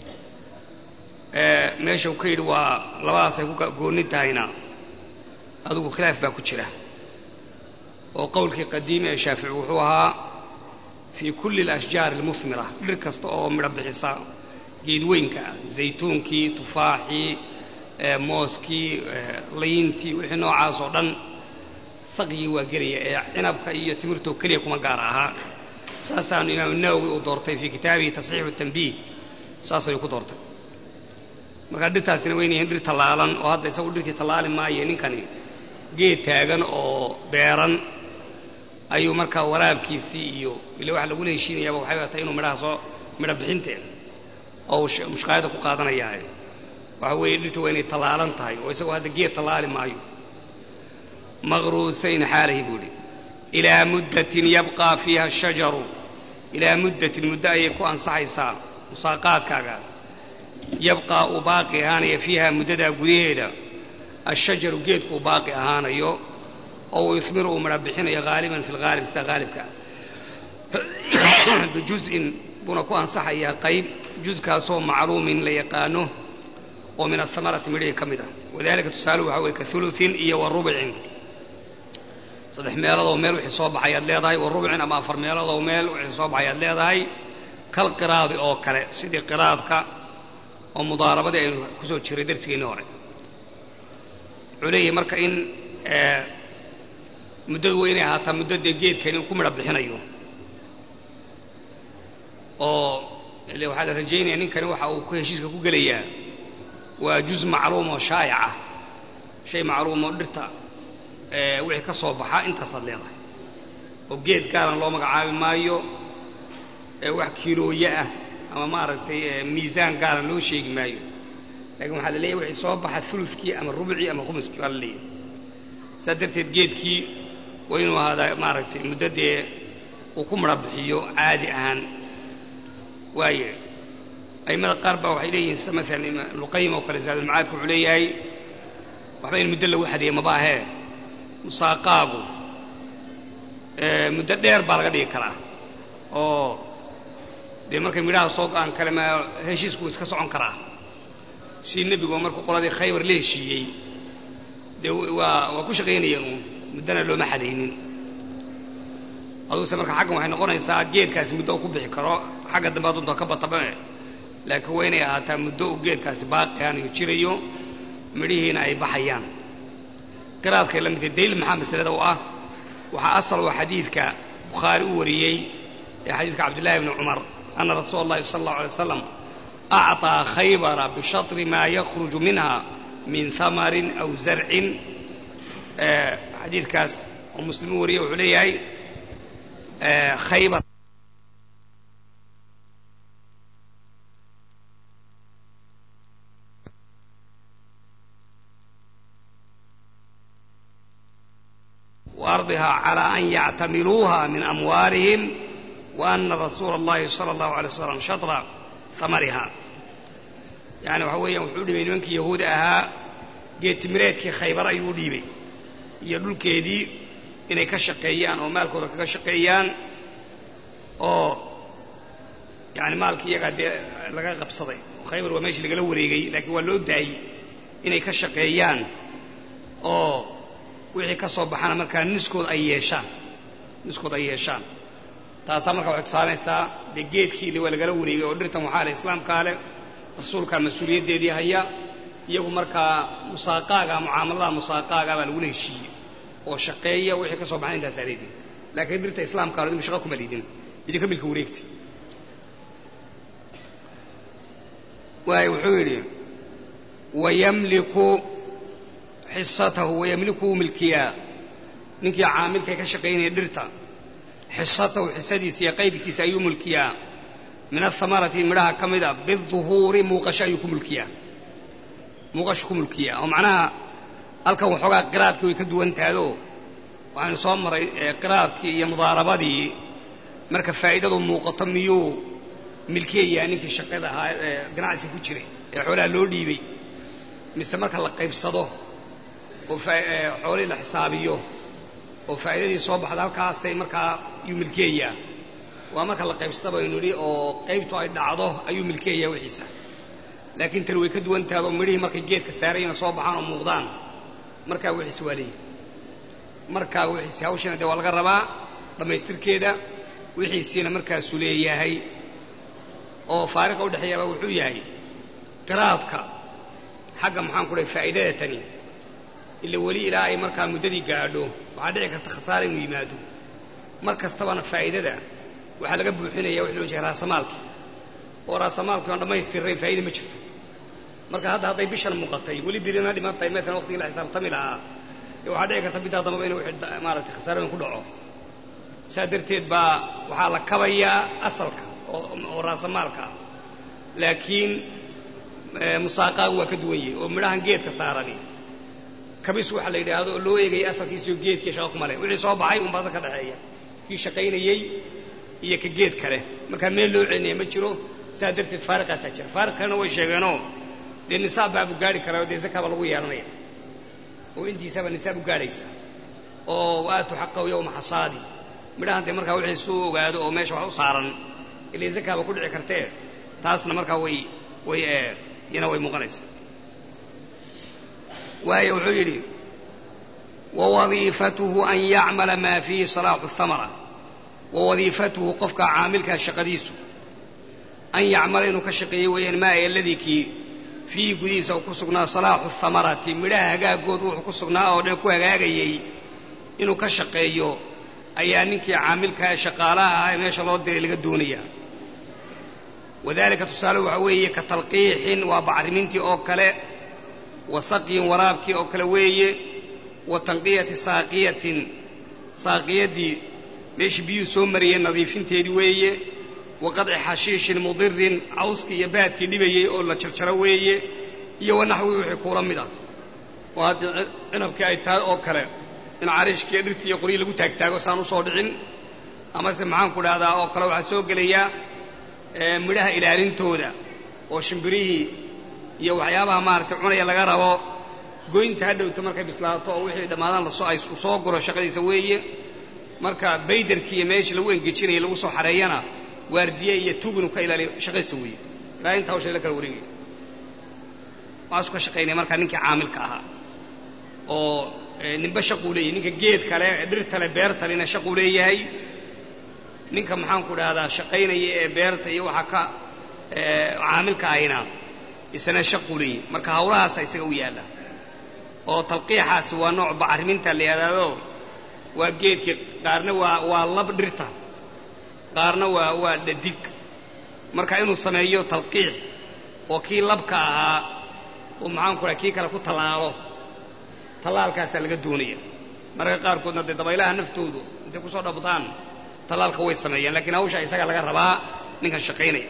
meesha uu ka yidhi waa labadaasay ku goonni tahayna adigu khilaaf baa ku jira oo qowlkii qadiimi ee shaafici wuxuu ahaa fii kulli alashjaari almuhmira dhir kasta oo midho bixisa geedweynka ah zaytuunkii tufaaxii mooskii layntii wixii noocaas oo dhan saqyii waa gelaya ee cinabka iyo timirtoo keliya kuma gaara ahaa saasaanu imaamu nawowi uu doortay fii kitaabihi tasxiixu tanbiih saas ayuu ku doortay markaa dhirtaasina wayna yihiin dhir tallaalan oo hadda isagu dhirtii tallaali maayo ninkani geed taagan oo beeran ayuu markaa waraabkiisii iyo ile waxa lagula heshiinayaaba waxay tahay inuu midhaha soo midho bixinteen oo uu mushqaayada ku qaadanayaa waxa weeye dhirta waa inay tallaalan tahay oo isagoo hadda geed tallaali maayo maqruusayn xaalahi buu idhi ilaa muddatin yabqaa fiiha ashajaru ilaa muddatin muddo ayay ku ansaxaysaa musaaqaadkaaga yabqaa uu baaqi ahaanaya fiiha muddadaa gudaheeda ashajaru geedku uu baaqi ahaanayo oo uu yuhmiru uu midha bixinayo haaliban fi lghaalib sida haalibka bijuz'in buuna ku ansaxayaa qayb juzkaasoo macluumin la yaqaano oo min ahamarati midhihii ka mid ah wadalika tusaaluhu waxaa weye ka uluin iyo wa rubcin saddex meeloodoo meel wixii soo baxayaad leedahay wa rubcin ama afar meeloodoo meel wixii soo baxayaad leedahay kal qiraadi oo kale sidii qiraadka oo mudaarabadii aynu ku soo jiray darsigeennii hore wuxuu leeyahay marka in muddadu waa inay ahaataa muddadee geedkani uu ku midho bixinayo oo ile waxaa la rajaynaya ninkani waxa uu ku heshiiska ku gelayaa waa juz macluum oo shaayac ah shay macluum oo dhirta wixii ka soo baxa intaasaad leedahay oo geed gaaran loo magacaabi maayo wax kiilooye ah ama maaragtay miisaan gaaran loo sheegi maayo lakiin waxaa la leeyahy wixii soo baxa ulukii ama rubcii ama khumuskii baa la leeyahay saas darteed geedkii waa inuu ahaadaa maaragtay muddo dee uu ku mara bixiyo caadi ahaan waaye aimada qaar baa waxay leeyihiin sida maalan ibnuqayim oo kale zaadulmacaadka wuxuu leeyahay waxba in muddo lagu xadeeye maba ahee musaaqaagu muddo dheer baa laga dhigi karaa oo dee markay midhaha soo go-aan kale ma heshiisku iska socon karaa si nebigu markuu qoladii khaybar la heshiiyey dee waa waa ku shaqaynayeen uun muddona looma xadaynin aduguse marka xaggan waxay noqonaysaa geedkaasi muddo uu ku bixi karo xagga dambe adunta ka batabae laakiin waa inay ahaataa muddo uu geedkaasi baaqiaan iyo jirayo midhihiina ay baxayaan qiraadkay la midka daliil maxaa masalada u ah waxaa asal oo xadiidka bukhaari u wariyey ee xadiidka cabdillahi bni cumar ana rasuula allahi sala allahu alay wasalam acطaa khaybara bishatri maa yakhruju minha min hamarin aw zarcin xadiidkaas oo muslim u wariyey wuxuu leeyahay khaybar وأرضها على أن يعتملوها من أموالهم وأن رسول الله صلى الله عليه وسلم شطر ثمرها يعني waxa weeyaan wuxuu dhibay nimankii yahuudi ahaa geed timireedkii khaybar ayuu dhiibay iyo dhulkeedii inay ka shaqeeyaan oo maalkooda kaga shaqeeyaan oo yani maalkii iyagaa dee laga qabsaday khaybar waa meeshii lagala wareegay laakiin waa loo daayey inay ka shaqeeyaan oo wixii ka soo baxana markaa niskood ay yeeshaan niskood ay yeeshaan taasaa markaa waxay tusaanaysaa dee geedkii waa lagala wareegay oo dhirtan waxaa leh islaamkaa leh rasuulkaa mas-uuliyaddeedii haya iyagu markaa musaaqaaga mucaamalada musaaqaaga baa lagula heshiiyey oo shaqeeya wixii ka soo baxan intaasaa leedin laakiin dhirta islaamkaa idinku shaqa kuma liidin idinka milka wareegtay waay wuxuu yidhi wayamliku xisatahu wayamlikuhu milkiyaa ninkii caamilkay ka shaqaynaya dhirta xisatahu xisadiisa iyo qaybkiisa ayuu mulkiyaa min ahamarati midhaha ka mid a biduhuuri muuqasho ayuu ku mulkiyaa muuqasho ku mulkiyaa oo macnaha halkan waxoogaa qiraadkii way ka duwan tahado waxaynu soo maray qiraadkii iyo mudaarabadii marka faa'iidadu muuqato miyuu milkiyayaa ninkii shaqada ahaa ee ganacsiga ku jiray ee xoolaha loo dhiibay mise marka la qaybsado oo xoolihii la xisaabiyo oo faa'iidadii soo baxda halkaasay markaa yuu milkeeyaa waa marka la qaybsada baynu idhi oo qaybtu ay dhacdo ayuu milkeeyaa wixiisa laakiin tani way ka duwan tahay oo midhihii markay geedka saarayna soo baxaan oo muuqdaan markaa wixiisi waa leeyihi markaa wixiisi hawshana dee waa laga rabaa dhammaystirkeeda wixiisiina markaasuu leeyahay oo faariqa udhexeeyaaba wuxuu yahay qiraadka xagga maxaan ku dhahay faa'idada tani ila weli ilaa ay markaa muddadii gaadho waxaa dhici karta khasaara inuu yimaado mar kastabana faa'idada waxaa laga buuxinaya wixii loo jeeda raasamaalki oo raasamaalki aan dhammaystirnayn faa'ida ma jirto marka hadda hadday bishan muuqatay weli birina dhiman tahay maalan waqtigii la xisaabtami lahaa ee waxaa dhici karta biddaa dambaba inuu wixii maaragtay khasaarooyin ku dhaco saa darteed baa waxaa la kabayaa asalka oo raasamaalka laakiin musaaqaagu waa ka duwan yahay oo midhahan geedka saarani kabis waxaa la yidhaahdo oo loo eegayay asalkiisiyo geedkii shaqa kuma leh wixii soo baxay unbaa ka dhexeeya kii shaqaynayey iyo ka geed kale markaa meel loo celinaya ma jiro saa darteed faariqaasaa jira faariq kalena way sheegeenoo dee nisaab baabu gaari karaa oo dee zakaaba lagu yeelanaya oo intiisaba nisaab u gaadhaysa oo waatu xaqahu yowma xasaadi midhahan dee markaa wixii suu ogaado oo meesha wax u saaran ilay zakaaba ku dhici kartee taasna markaa way way iyana way muuqanaysaa waayo wuxuu yidhi wawadiifatuhu an yacmala maa fiihi salaaxu اhamara wawadiifatuhu qofka caamilkaa shaqadiisu an yacmala inuu ka shaqeeyo weeyaan maa aladii kii fiihi gudihiisa uu ku sugnaa salaaxu اhamarati midhaha hagaagood wuxuu ku sugnaa oo dhan ku hagaagayey inuu ka shaqeeyo ayaa ninkii caamilkaa shaqaalaha ah ee meesha loo diray laga doonayaa wadaalika tusaale waxaa weeye ka talqiixin waa bacrimintii oo kale wa saqyin waraabkii oo kale weeye wa tanqiyati saaqiyatin saaqiyadii meeshii biyuhu soo marayeen nadiifinteedii weeye wa qadci xashiishin mudirin cawskii iyo baadkii dhibayey oo la jarjaro weeye iyo wanaxwii wixii kuula mid ah oo haddii cinabkii ay tahay oo kale in cariishkiiyo dhirtii iyo qoryi lagu taagtaago saan u soo dhicin amase maxaanku dhahdaa oo kale waxaa soo gelaya midhaha ilaalintooda oo shimbirihii iyo waxyaabaha maaragtay cunaya laga rabo goynta ha dhowto markay bislaato oo wixii dhammaadaan lasoo ay soo guro shaqadiisa weeye marka baydarkii iyo meeshii lagu engejinaya lagu soo xareeyana waardiye iyo tug inuu ka ilaaliyo shaqadiisa weeye ilaa intaa hawshay la kala wareegayo waasu ka shaqaynaya markaa ninkii caamilka ahaa oo ninba shaquu leeyahay ninka geed kale dhirtale beertalena shaquu leeyahay ninka maxaanku dhahdaa shaqaynaya ee beerta iyo waxaa ka caamilka ahayna isana shaquu leeyahay marka hawlahaasa isaga u yaalla oo talqiixaasi waa nooc bacriminta la yidhaahdo waa geedkii qaarna waa waa lab dhirta qaarna waa waa dhadig marka inuu sameeyo talqiix oo kii labka ahaa oo maxaanku dhaha kii kale ku tallaalo tallaalkaasaa laga doonaya mararka qaarkoodna dee dabaylaha naftoodu intay kusoo dhabtaan tallaalka way sameeyaan lakiin hawsha isaga laga rabaa ninkan shaqaynaya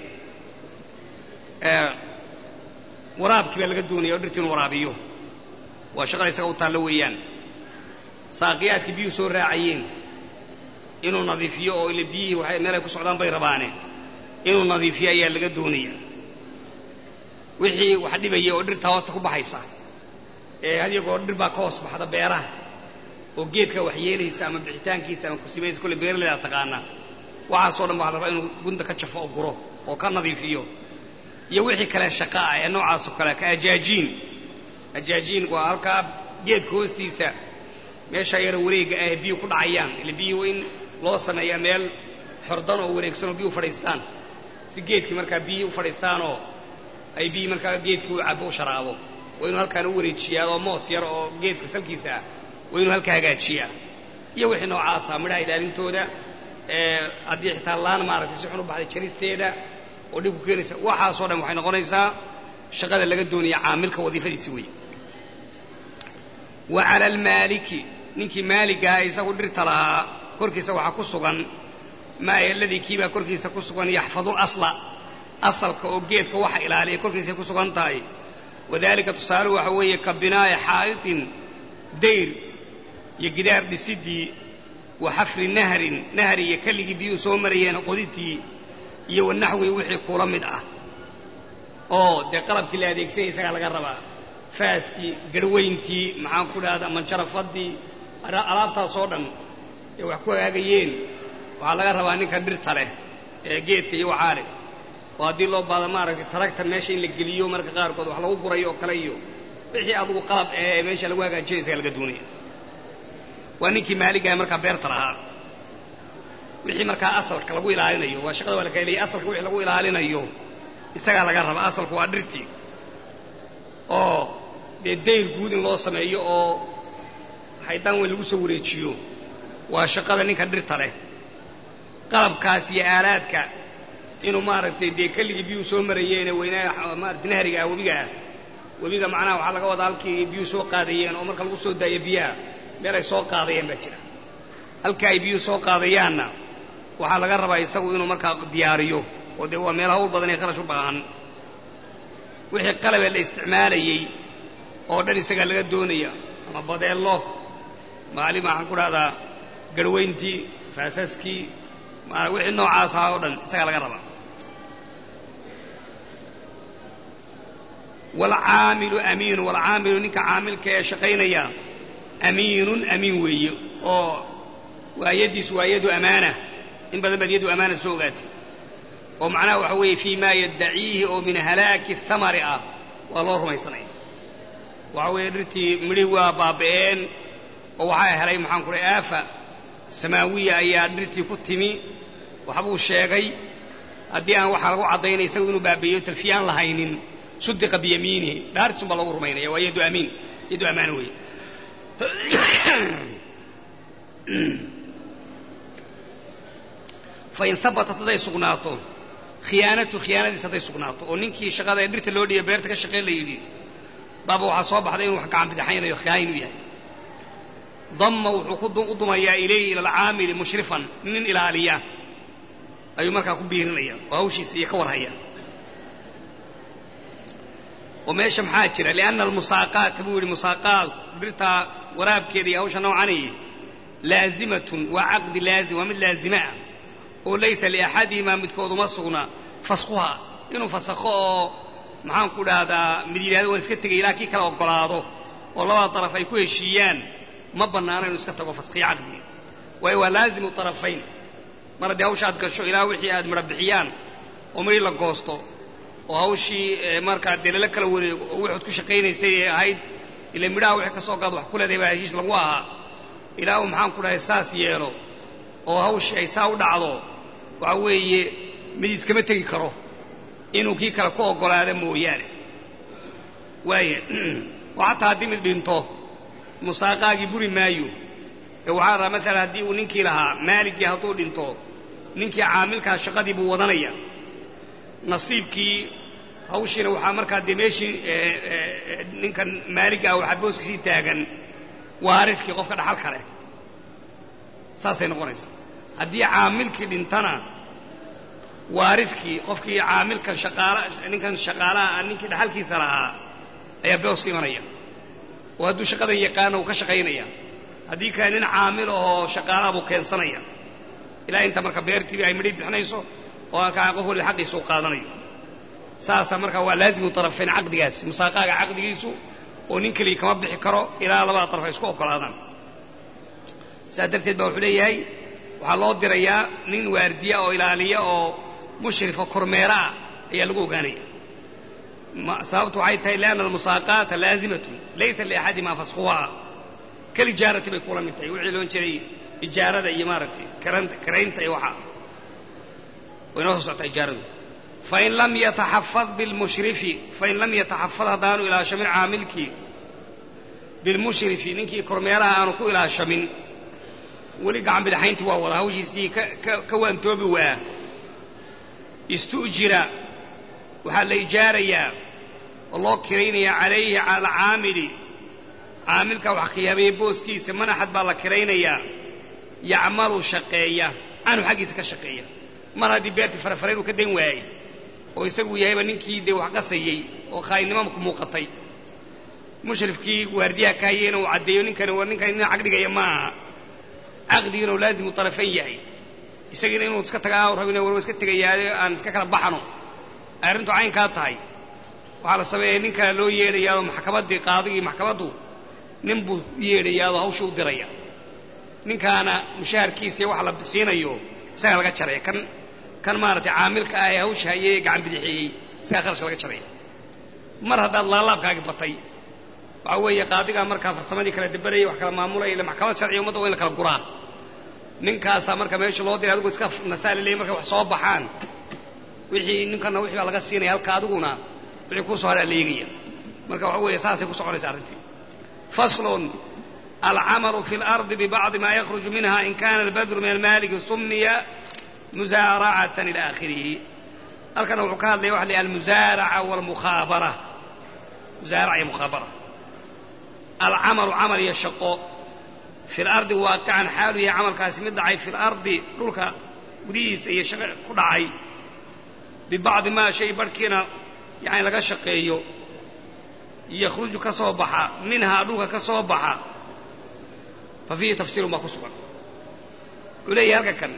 waraabkii baa laga doonaya oo dhirtii inu waraabiyo waa shaqada isaga u taallo weeyaan saaqiyaadkii biyuhu soo raacayeen inuu nadiifiyo oo ile biyihii waxay meel ay ku socdaan bay rabaane inuu nadiifiyo ayaa laga doonaya wixii wax dhibaya oo dhirta hoosta ku baxaysa ee had iyo goor dhir baa ka hoos baxda beeraha oo geedka wax yeelaysa ama bixitaankiisa ama kusimaysa kolle beeraleydaa taqaana waxaasoo dhan waxaa la rabaa inuu gunta ka jafo oo guro oo ka nadiifiyo iyo wixii kale shaqa ah ee noocaasoo kale ka ajaajiin ajaajiin waa halkaa geedka hoostiisa meeshaa yara wareega ah ee biyuhu ku dhacayaan ile biyuhu in loo sameeyaa meel xordan oo wareegsan oo biyuhu fadhiistaan si geedkii markaa biyihii u fadhiistaanoo ay biyii markaa geedkii u cabo u sharaabo waa inuu halkaan u wareejiyaa oo moos yar oo geedka salkiisa ah waa inuu halkaa hagaajiyaa iyo wixii noocaasa midhaha ilaalintooda haddii xitaa laan maaragtay si xun u baxday jaristeeda oo dhib ku keenaysa waxaasoo dhan waxay noqonaysaa shaqada laga doonaya caamilka wadiifadiisi weeye wa cala almaaliki ninkii maaligaha isagu dhirta lahaa korkiisa waxaa ku sugan maa aladii kiibaa korkiisa ku sugan yaxfadu lasla asalka oo geedka waxa ilaaliya korkiisay ku sugan tahay wadaalika tusaaluhu waxa weeye ka binaa'i xaa'itin dayr iyo gidaar dhisidii wa xafri nahrin nahri iyo kelligii biyuhu soo marayeen qodintii iyo wanaxwi wixii kula mid ah oo dee qalabkii la adeegsanaya isagaa laga rabaa faaskii garhweyntii maxaan ku dhahda manjarafadii alaabtaasoo dhan ee wax ku hagaagayeen waxaa laga rabaa ninka dhirta leh ee geedka iyo waxaa leh oo haddii loo baado maaragtay taragta meesha in la geliyo marka qaarkood wax lagu gurayo oo kale iyo wixii adugu qalab ee meesha lagu hagaajinaya isagaa laga doonaya waa ninkii maaligaha markaa beerta lahaa wixii markaa asalka lagu ilaalinayo waa shaqada waa la kala leeyay asalka wixii lagu ilaalinayo isagaa laga rabaa asalku waa dhirtii oo dee dayr guud in loo sameeyo oo haydaan weyn lagu soo wareejiyo waa shaqada ninka dhirta leh qalabkaas iyo aalaadka inuu maaragtay dee kelligii biyuhu soo marayeene weynaa maarata nahriga ah webiga ah webiga macnaha waxaa laga wadaa halkii biyuhu soo qaadayeen oo marka lagu soo daayo biyaha meel ay soo qaadayeen baa jira halka ay biyuhu soo qaadayaanna waxaa laga rabaa isagu inuu markaa diyaariyo oo dee waa meel hawl badan ee kharash u baahan wixii qalabee la isticmaalayey oo dhan isagaa laga doonaya ama badeello maalin waxaan ku dhahdaa garhweyntii faasaskii wixii noocaas ahaa oo dhan isagaa laga rabaa waalcaamilu amiinu waalcaamilu ninka caamilka ee shaqaynaya amiinun amiin weeye oo waa yaddiisu waa yadu amaana in badan baad yadu amaana soo ogaatay oo macnaha waxa weeye fii maa yaddaciihi oo min halaaki thamari ah waa loo rumaysanaya waxa weeye dhirtii midhihi waa baaba'een oo waxaa helay maxaan ku dhahay aafa samaawiya ayaa dhirtii ku timi waxbuu sheegay haddii aan waxaa lagu caddaynaya isagu inuu baabi'iyo talfiye aan lahaynin sudiqa biyamiinihi dhaartiisun baa lagu rumaynaya waa yadu amiin yadu amaana weeye fain habatat hadday sugnaato khiyaanatu khiyaanadiis hadday sugnaato oo ninkii shaqada ee dhirta loo dhiiba beerta ka shaqeyn la yidhi baaba waxaa soo baxday inuu wax gacan bidixaynayo khiyaayin u yahay damma wuxuu u dumayaa ilayhi ila alcaamili mushrifan nin ilaaliya ayuu markaa ku biirinaya oo hawshiisa iyo ka warhaya oo meesha maxaa jira lianna almusaaqaata buu yidhi musaaqaad dhirtaa waraabkeeda iyo hawsha noocani laazimatun waa caqdi laazim waa mid laazima ah oo laysa liaxadihimaa midkood uma sugna faskuha inuu fasakho oo maxaan ku dhahdaa mid yidhahdo waan iska tegay ilaa kii kala oggolaado oo labada daraf ay ku heshiiyaan ma bannaana inuu iska tago faskhiyo caqdigi waayo waa laazimu tarafayn mar haddii hawsha aad gasho ilaa wixii aad midha bixiyaan oo midhi la goosto oo hawshii markaa dee lala kala wareego oo waxaad ku shaqaynaysay ee ahayd ila midhaha wixii ka soo gaad wax ku leedahay baa heshiis lagu ahaa ilaa uu maxaan ku dhahay saas yeelo oo hawshii ay saa u dhacdo waxa weeye mid iskama tegi karo inuu kii kale ku oggolaado mooyaane waaya oo xataa haddii mid dhinto musaaqaagii buri maayo ee waxaa rabaa masalan haddii uu ninkii lahaa maaligii hadduu dhinto ninkii caamilkaa shaqadii buu wadanaya nasiibkii hawshiina waxaa markaa dee meeshii ninkan maalig ah waxaa booskisii taagan waaridkii qofka dhaxal kale saasay noqonaysa haddii caamilkii dhintana waaridkii qofkii caamilkan shaqaala ninkan shaqaalaha ninkii dhaxalkiisa lahaa ayaa booska imanaya oo hadduu shaqadan yaqaana uu ka shaqaynaya haddii kale nin caamil ahoo shaqaalaha buu keensanaya ilaa inta marka beertiibi ay midhay bixinayso oo halkaa qof waliba xaqiisa u qaadanayo saasa markaa waa laazimu tarafayn caqdigaasi musaaqaaga caqdigiisu oo nin keliya kama bixi karo ilaa labada daraf ay isku oggolaadaan sidaas darteed baa wuxuu leeyahay waxaa loo dirayaa nin waardiya oo ilaaliya oo mushrifa kormeera ah ayaa lagu ogaanaya sababtu waxay tahay lianna almusaaqaata laazimatun laysa liaxadimaa faskuhaa kalijaarati bay kula mid tahay wixii loon jiray ijaarada iyo maaragtay karaynta iyo waxaa way noo soo socotaa ijaaradu fain lam yataxafad bilmushrifi fain lam yataxafad haddaanu ilaashamin caamilkii bilmushrifi ninkii kormeeraha aanu ku ilaashamin weli gacan bidhaxayntii waa wada hawshiisii ka waantoobi waa istu'jira waxaa la ijaarayaa oo loo kiraynayaa calayhi cala alcaamili caamilka wax khiyaameeye booskiisa manaxad baa la kiraynayaa yacmalu shaqeeya canhu xaggiisa ka shaqeeya mar haddii beertii farafare inuu ka dan waayey oo isagu yahayba ninkii dee wax qasayey oo khaayinimo ku muuqatay mushrifkii waardiyaha ka hayeyna uu caddeeyo ninkani war ninkani nin cagdhigaya ma aha caqdigiina uu laazimu tarafayn yahay isagiina inuu iska tagaa rabin war iska tegayaayo aan iska kala baxano ay arrintu caynkaa tahay waxaa la sameeya nin kale loo yeedhayaadoo maxkamaddii qaadigii maxkamaddu nin buu yeedhayaadoo hawsha u diraya ninkaana mushaharkiisa wax la siinayo isagaa laga jaraya kan kan maaragtay caamilka ah ee hawsha hayey ee gacan bidixeeyey isagaa kharashka laga jaraya mar haddaad laalaabkaagi batay waxaa weeye qaadigaa markaa farsamadii kala dabarayay wax kala maamulaya ila maxkamad sharciga ummadda waa in la kala guraa ninkaasaa marka meesha loo diray adigu iska nasaali leey markay wax soo baxaan wixii ninkana wixii baa laga siinaya halka adiguna wixii kuu soo haraa la eegaya marka waxa weeye saasay ku soconaysa arrintii faslun alcamalu fi اlardi bibacdi ma yakhruju minha in kana albadru min almaliki sumiya musaaracatan ila aakhirihi halkana wuxuu ka hadlaya waxa la almusaaraca walmukhaabara musaaraca iyo mukhaabara alcamalu camal iyo shaqo fi lardi waaqican xaalu yahay camalkaasi mid dhacay fi lardi dhulka gudihiisa iyo shaqo ku dhacay bibacdi maa shay barhkiina yani laga shaqeeyo yakhruju ka soo baxa minhaa dhulka ka soo baxa fa fiihi tafsiirun baa ku sugan wuxuu leeyahay halka kan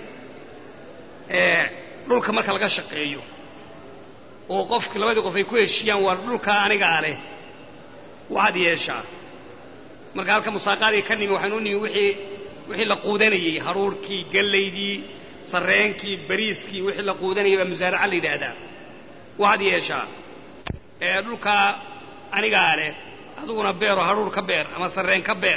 dhulka marka laga shaqeeyo oo qofki labadii qof ay ku heshiiyaan waa dhulkaa anigaa leh waxaad yeeshaa marka halka musaaqaadii ka nimi waxaynu u nimi wixii wixii la quudanayey haruurkii gallaydii sarreenkii bariiskii wixii la quudanayay baa musaaraca la yidhaahdaa waxaad yeeshaa ee dhulkaa anigaa leh adiguna beeroo haruur ka beer ama sarreen ka beer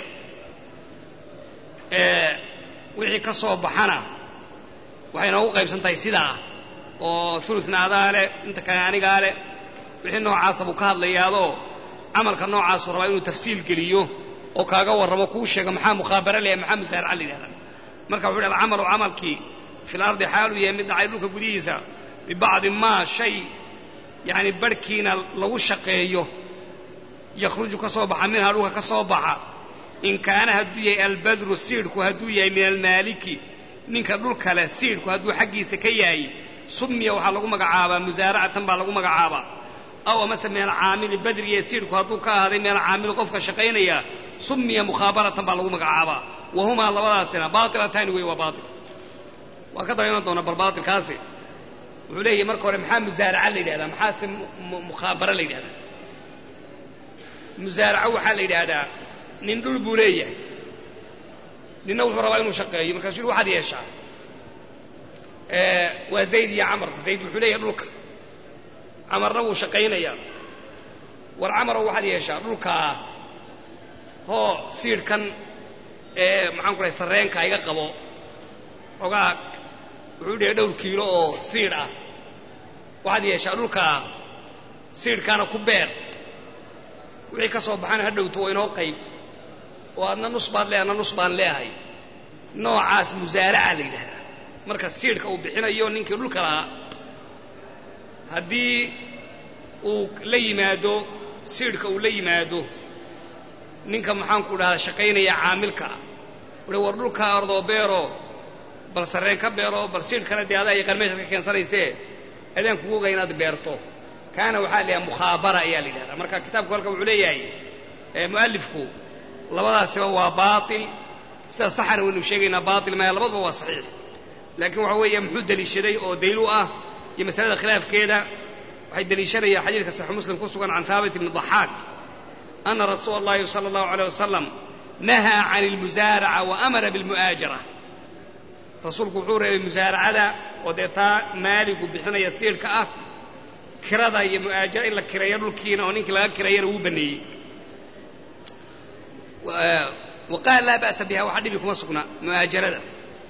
wixii ka soo baxana waxay noogu qaybsan tahay sidaa oo uluna adaa leh inta kale anigaa leh wixii noocaasa buu ka hadlayaadoo camalka noocaasuu rabaa inuu tafsiil geliyo oo kaaga warramo kuu sheego maxaa mukhaabara leeyahay maxaa musaaraca la yidhahdaa marka wuxu uhi alcamalu camalkii fi lardi xaaluu yahay mid dhacay dhulka gudihiisa bibacdi maa shay yacni barhkiina lagu shaqeeyo yakhruju ka soo baxa minhaa dhulka ka soo baxa in kaana hadduu yahay albadru siidhku hadduu yahay min almaaliki ninka dhulka leh siidhku hadduu xaggiisa ka yahay sumiya waxaa lagu magacaabaa musaaracatan baa lagu magacaabaa aw amase min alcaamili badriye siidhku hadduu ka ahaaday min alcaamili qofka shaqaynaya sumiya mukhaabaratan baa lagu magacaabaa wa humaa labadaasina baatilataani wey waa baatil waa ka daba iman doona bal baatilkaasi wuxuu leeyahay marka hore maxaa musaaraca la yidhahdaa maxaase mukhaabara la yidhahdaa musaaraco waxaa la yidhaahdaa nin dhul buu leeyahay ninna wuxuu rabaa inuu shaqeeyo markaasuu yidhi waxaad yeeshaa waa zayd iyo camar zayd wuxuu leeyahay dhulka camarna wuu shaqaynayaa war camarow waxaad yeeshaa dhulkaa hoo siidhkan ee maxaan ku dhahay sarreenka iga qabo xogaa wuxuu dhihay dhowr kiilo oo siidh ah waxaad yeeshaa dhulkaa siidhkaana ku beer wixii ka soo baxana ha dhowto waa inoo qayb oo adna nus baad leehay adna nus baan leehay noocaas musaaraca la yidhahdaa marka siidhka uu bixinayo ninkii dhulka lahaa haddii uu la yimaado siidhka uu la yimaado ninka maxaanku dhahdaa shaqaynaya caamilka wuhi war dhulkaa ordoo beero bal sarreen ka beero bal siidhkana dee adaa yaqaan meeshaad ka keensanaysee adaan kugu oga inaad beerto kaana waxaa la yidhaha mukhaabara ayaa la yidhahdaa marka kitaabku halkan wuxuu leeyahay mu'alifku labadaasiba waa baatil sida saxana waynu sheegaynaa baatil maya labaduba waa saxiix laakiin waxa weeye muxuu deliishaday oo dayl u ah iyo masalada khilaafkeeda waxay deliishanayaan xadiidka saxiix muslim ku sugan can haabit ibni daxaak ana rasuula allahi sala allahu aleyh wasalam nahaa can ilmusaaraca wa amara bilmu'aajara rasuulku wuxuu reebay musaaracada oo dee taa maaligu bixinaya siidhka ah kirada iyo mu'aajara in la kireeyo dhulkiina oo ninkii laga kireeyana wuu baneeyey wa qaala laa ba'sa biha waxa dhibi kuma sugna mu'aajarada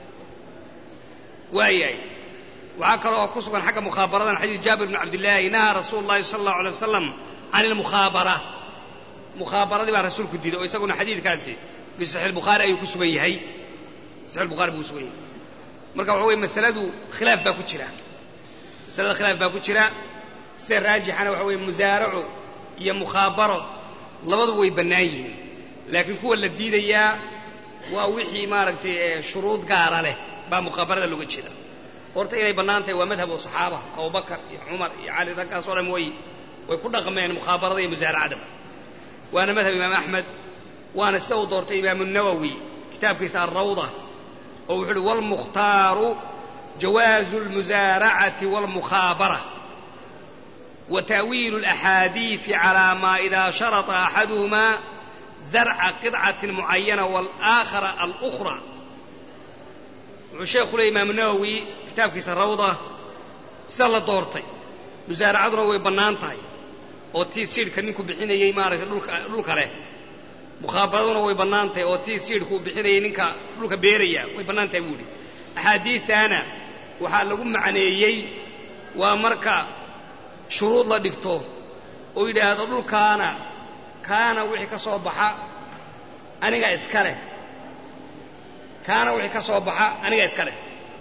waayahay waxaa kaloo ku sugan xagga mukhaabaradan xadiis jaabir bn cabdillaahi nahaa rasuulu llahi sala allahu alay wasalam can ilmukhaabara mukhaabaradii baa rasuulku diiday oo isaguna xadiidkaasi fi saxiix bukhaari ayuu ku sugan yahay saxiix bukhaari buu ku sugan yahay marka waxa weye masaladu khilaaf baa ku jira masalada khilaaf baa ku jira sida raajixana waxa weye musaaraco iyo mukhaabaro labadu way bannaan yihiin laakiin kuwa la diidayaa waa wixii maaragtay shuruud gaara leh baa mukhaabarada looga jeeda horta inay bannaan tahay waa madhabu saxaaba abubakar iyo cumar iyo cali raggaas oo dhan way way ku dhaqmeen mukhaabarada iyo musaaracadaba waana madhab imaam axmed waana sida uu doortay imaamu nawowi kitaabkiisa alrawda oo wuxuu uhi waalmukhtaaru jawaazu almusaaracati waalmukhaabara wa ta'wiilu alaxaadiisi calaa maa idaa sharata axaduhumaa zarca qidcatin mucayana waalaakhara alukhra wuxuu sheekhu leey imaamu nawowi kitaabkiisa rawda sida la doortay musaaracaduna way bannaan tahay oo tii siidhka ninku bixinayey maaragtay dhulka dhulka leh mukhaabaraduna way bannaan tahay oo tii siidhka uu bixinayey ninka dhulka beeraya way bannaan tahay buu idhi axaadiistaana waxaa lagu macneeyey waa marka shuruud la dhigto oo yidhaahdo dhulkaana kaana wixii ka soo baxa aniga iska leh kaana wixii ka soo baxa aniga iska leh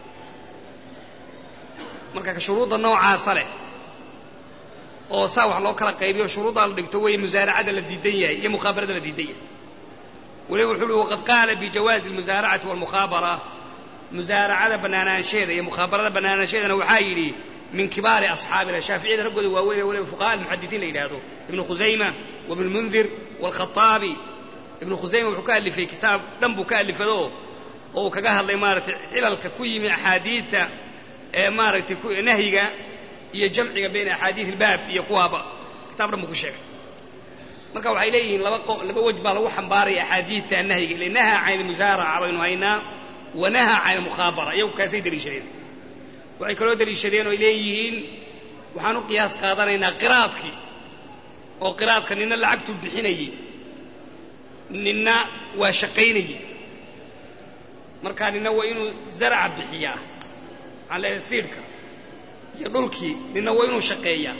marka shuruudda noocaasa leh oo saa wax loo kala qaybiyo shuruuddaa la dhigto weeye musaaracada la diidan yahay iyo mukhaabarada la diidan yahay weliba wuxuu uhi waqad qaala bijawaazi almusaaracati waalmukhaabara musaaracada bannaanaansheeda iyo mukhaabarada bannaanaansheedana waxaa yidhi min kibaari asxaabina shaaficiyada raggooda waaweyn ee weliba fuqaha almuxadisiin la yidhaahdo ibnu khusayma wabnu lmundir waalkhataabi ibnu khusayma wuxuu ka alifay kitaab dhan buu ka alifado oo uu kaga hadlay maaragtay cilalka ku yimi axaadiidta ee maaragtay nahyiga iyo jamciga bayna axaadiid ilbaab iyo kuwaaba kitaab dhan buu ku sheegay marka waxay leeyihiin laba laba wej baa lagu xambaaraya axaadiidta nahyiga ile nahaa can ilmusaaraca baynu haynaa wa nahaa can ilmukhaabara iyagu kaasay deliishadeen waxay kaloo deliishadeen oy leeyihiin waxaan u qiyaas qaadanaynaa qiraadkii oo qiraadka nina lacagtuu bixinayey ninna waa shaqaynayey marka nina waa inuu zaraca bixiyaa maxaan leeyahay siidhka iyo dhulkii nina waa inuu shaqeeyaa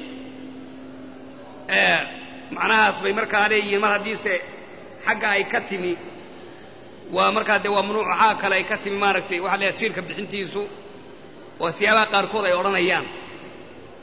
macnahaas bay markaa leeyihiin mar haddiise xagga ay ka timi waa markaa dee waa mamnuuc waxaa kale ay ka timi maaragtay waxaa leeyahay siidhka bixintiisu oo siyaabaha qaarkood ay odhanayaan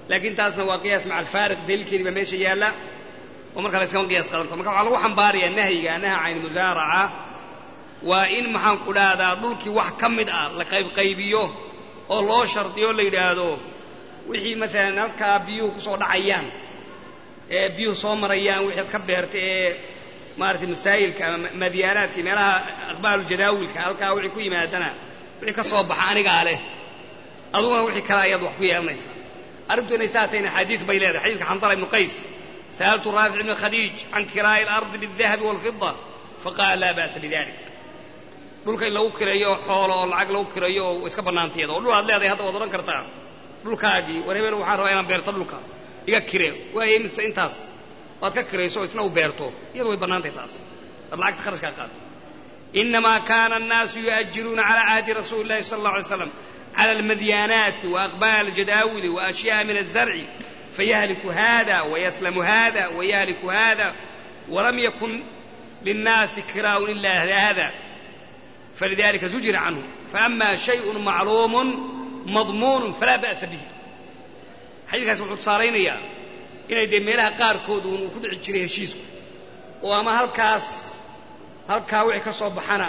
laakiin taasna waa qiyaas maca alfaariq daliilkeedii baa meesha yaalla oo marka la iskama qiyaas qadan karo marka waxaa lagu xambaarayaa nahyiga naha can musaaraca waa in maxaan ku dhahdaa dhulkii wax ka mid ah la qaybqaybiyo oo loo shardiyo la yidhaahdo wixii maalan halkaa biyuhu kusoo dhacayaan ee biyuhu soo marayaan wixii ad ka beerta ee maaragtay masaayilka ama madyaanaadka meelaha aqbaalu jadaawilka halkaa wixii ku yimaadana wixii ka soo baxa anigaa leh aduguna wixii kale ayaad wax ku yeelanaysaa arrintu inay saa tahin axaadiid bay leedahay xadiidka xandala ibnu qays sa'altu raafic ibn khadiij can kiraa'i alardi biالdahabi wاlfida faqaala laa ba'sa bidalik dhulka in lagu kireeyo xoolo oo lacag lagu kireeyo oo iska bannaantiyada oo dhul aad leedahay hadda waad odhan kartaa dhulkaagii war hebel waxaan rabaa inaan beerto dhulka iga kire waaye mise intaas waad ka kirayso oo isna u beerto iyadu way bannaantahay taas ad lacagta kharashkaa qaado inamaa kaana annaasu yu'ajiruuna calaa cahdi rasuuli illahi sala allah alay slam cala almadyaanaati waaqbaal jadaawili waashyaءa min azarci fayahliku hada wayaslamu hada wayahliku hada walam yakun linnaasi kiraa'un ila hada falidalika zujira canhu faama shayءun macluumu madmuunu falaa ba'sa bihi xadiidkaas wuxuu tusaalaynayaa inay dee meelaha qaarkood uun uu ku dhici jiray heshiisku oo ama halkaas halkaa wixii ka soo baxana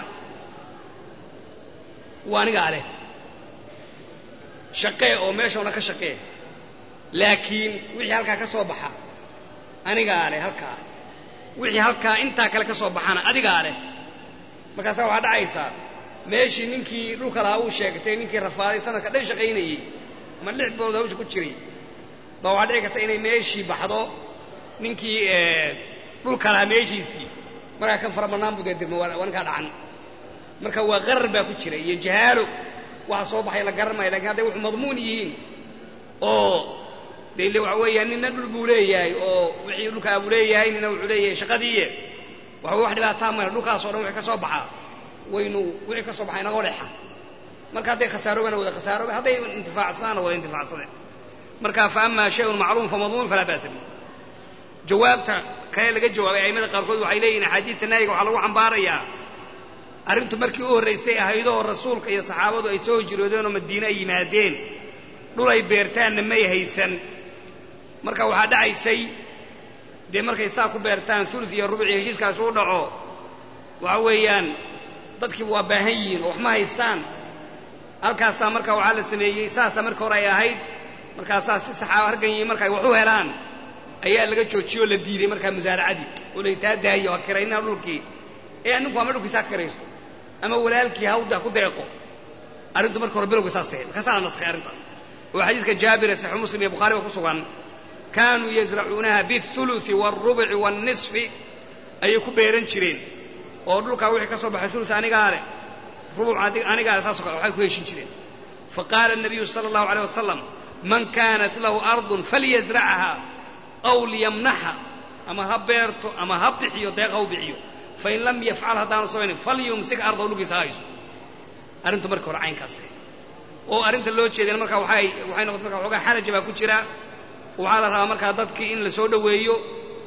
waa anigaa leh shaqee oo meeshauna ka shaqee laakiin wixii halkaa ka soo baxa anigaa leh halkaa wixii halkaa intaa kale ka soo baxana adigaa leh markaasaa waxaa dhacaysaa meeshii ninkii dhulka lahaa uu sheegtay ninkii rafaaday sanadka dhan shaqaynayey ama lix bilood hawsha ku jiray baa waxaa dhici karta inay meeshii baxdo ninkii dhulka lahaa meeshiisii markaa kan fara bannaan buu dee dirmo waa ninkaa dhacan marka waa qarar baa ku jira iyo jahaalo waxa soo baxay la garan maayo lakin hadday wuxuu madmuun yihiin oo dee ile waxa weeyaan nina dhul buu leeyahay oo wixii dhulkaa buu leeyahay nina wuxuu leeyahay shaqadiiye waxa wax dhibaataa male dhulkaas o dhan wixii ka soo baxaa waynu wixii ka soo baxay naga leexa marka hadday khasaaroobaana wada khasaarooba hadday intifaacsanaana wada intifaacsadeen marka fa ama shayun macluum famadmuun falaa ba'sa bi jawaabta kale laga jawaabay a'immada qaarkood waxay leeyihin axaadiidta naayiga waxaa lagu xambaarayaa arrintu markii u horraysay ahaydoo rasuulka iyo saxaabadu ay soo hijroodeen oo madiine ay yimaadeen dhul ay beertaanna may haysan marka waxaa dhacaysay dee markay saa ku beertaan ulu iyo rubuci heshiiskaas uu dhaco waxa weeyaan dadkiiba waa baahan yihiin oo wax ma haystaan halkaasaa marka waxaa la sameeyey saasaa marka hore ay ahayd markaasaa si saxaaba hargan yihiin marka ay wax u helaan ayaa laga joojiyoo la diiday markaa musaaracadii oo laytaa daayo ha kiraynaa dhulkii ee ninku ama dhulkiisa ha kiraysto ama walaalkii hawda ku deeqo arrintu marka hore bilowga saas ahayd markaasaa la naskhay arrinta oo xadiidka jaabire saxiix muslim iyo bukhari ba ku sugan kaanuu yazracuunaha biاthuluثi wاlrubci wاlnisfi ayay ku beeran jireen oo dhulkaa wixii ka soo baxay ulu anigaa leh rubuc anigaa saasoo kale waxay ku heshin jireen faqaala الnabiyu salى الlahu عalيه wasalam man kaanat lahu ardun falyazracha aw liyamnaxa ama ha beerto ama ha bixiyo deeq ha u bixiyo fain lam yafcal haddaanu samaynin falyumsik ardaw dhulkiisa ha hayso arrintu marka hore caynkaas oo arrinta loo jeedana marka waxay waxay noqotay marka waxoogaa xaraja baa ku jira waxaa la rabaa markaa dadkii in la soo dhoweeyo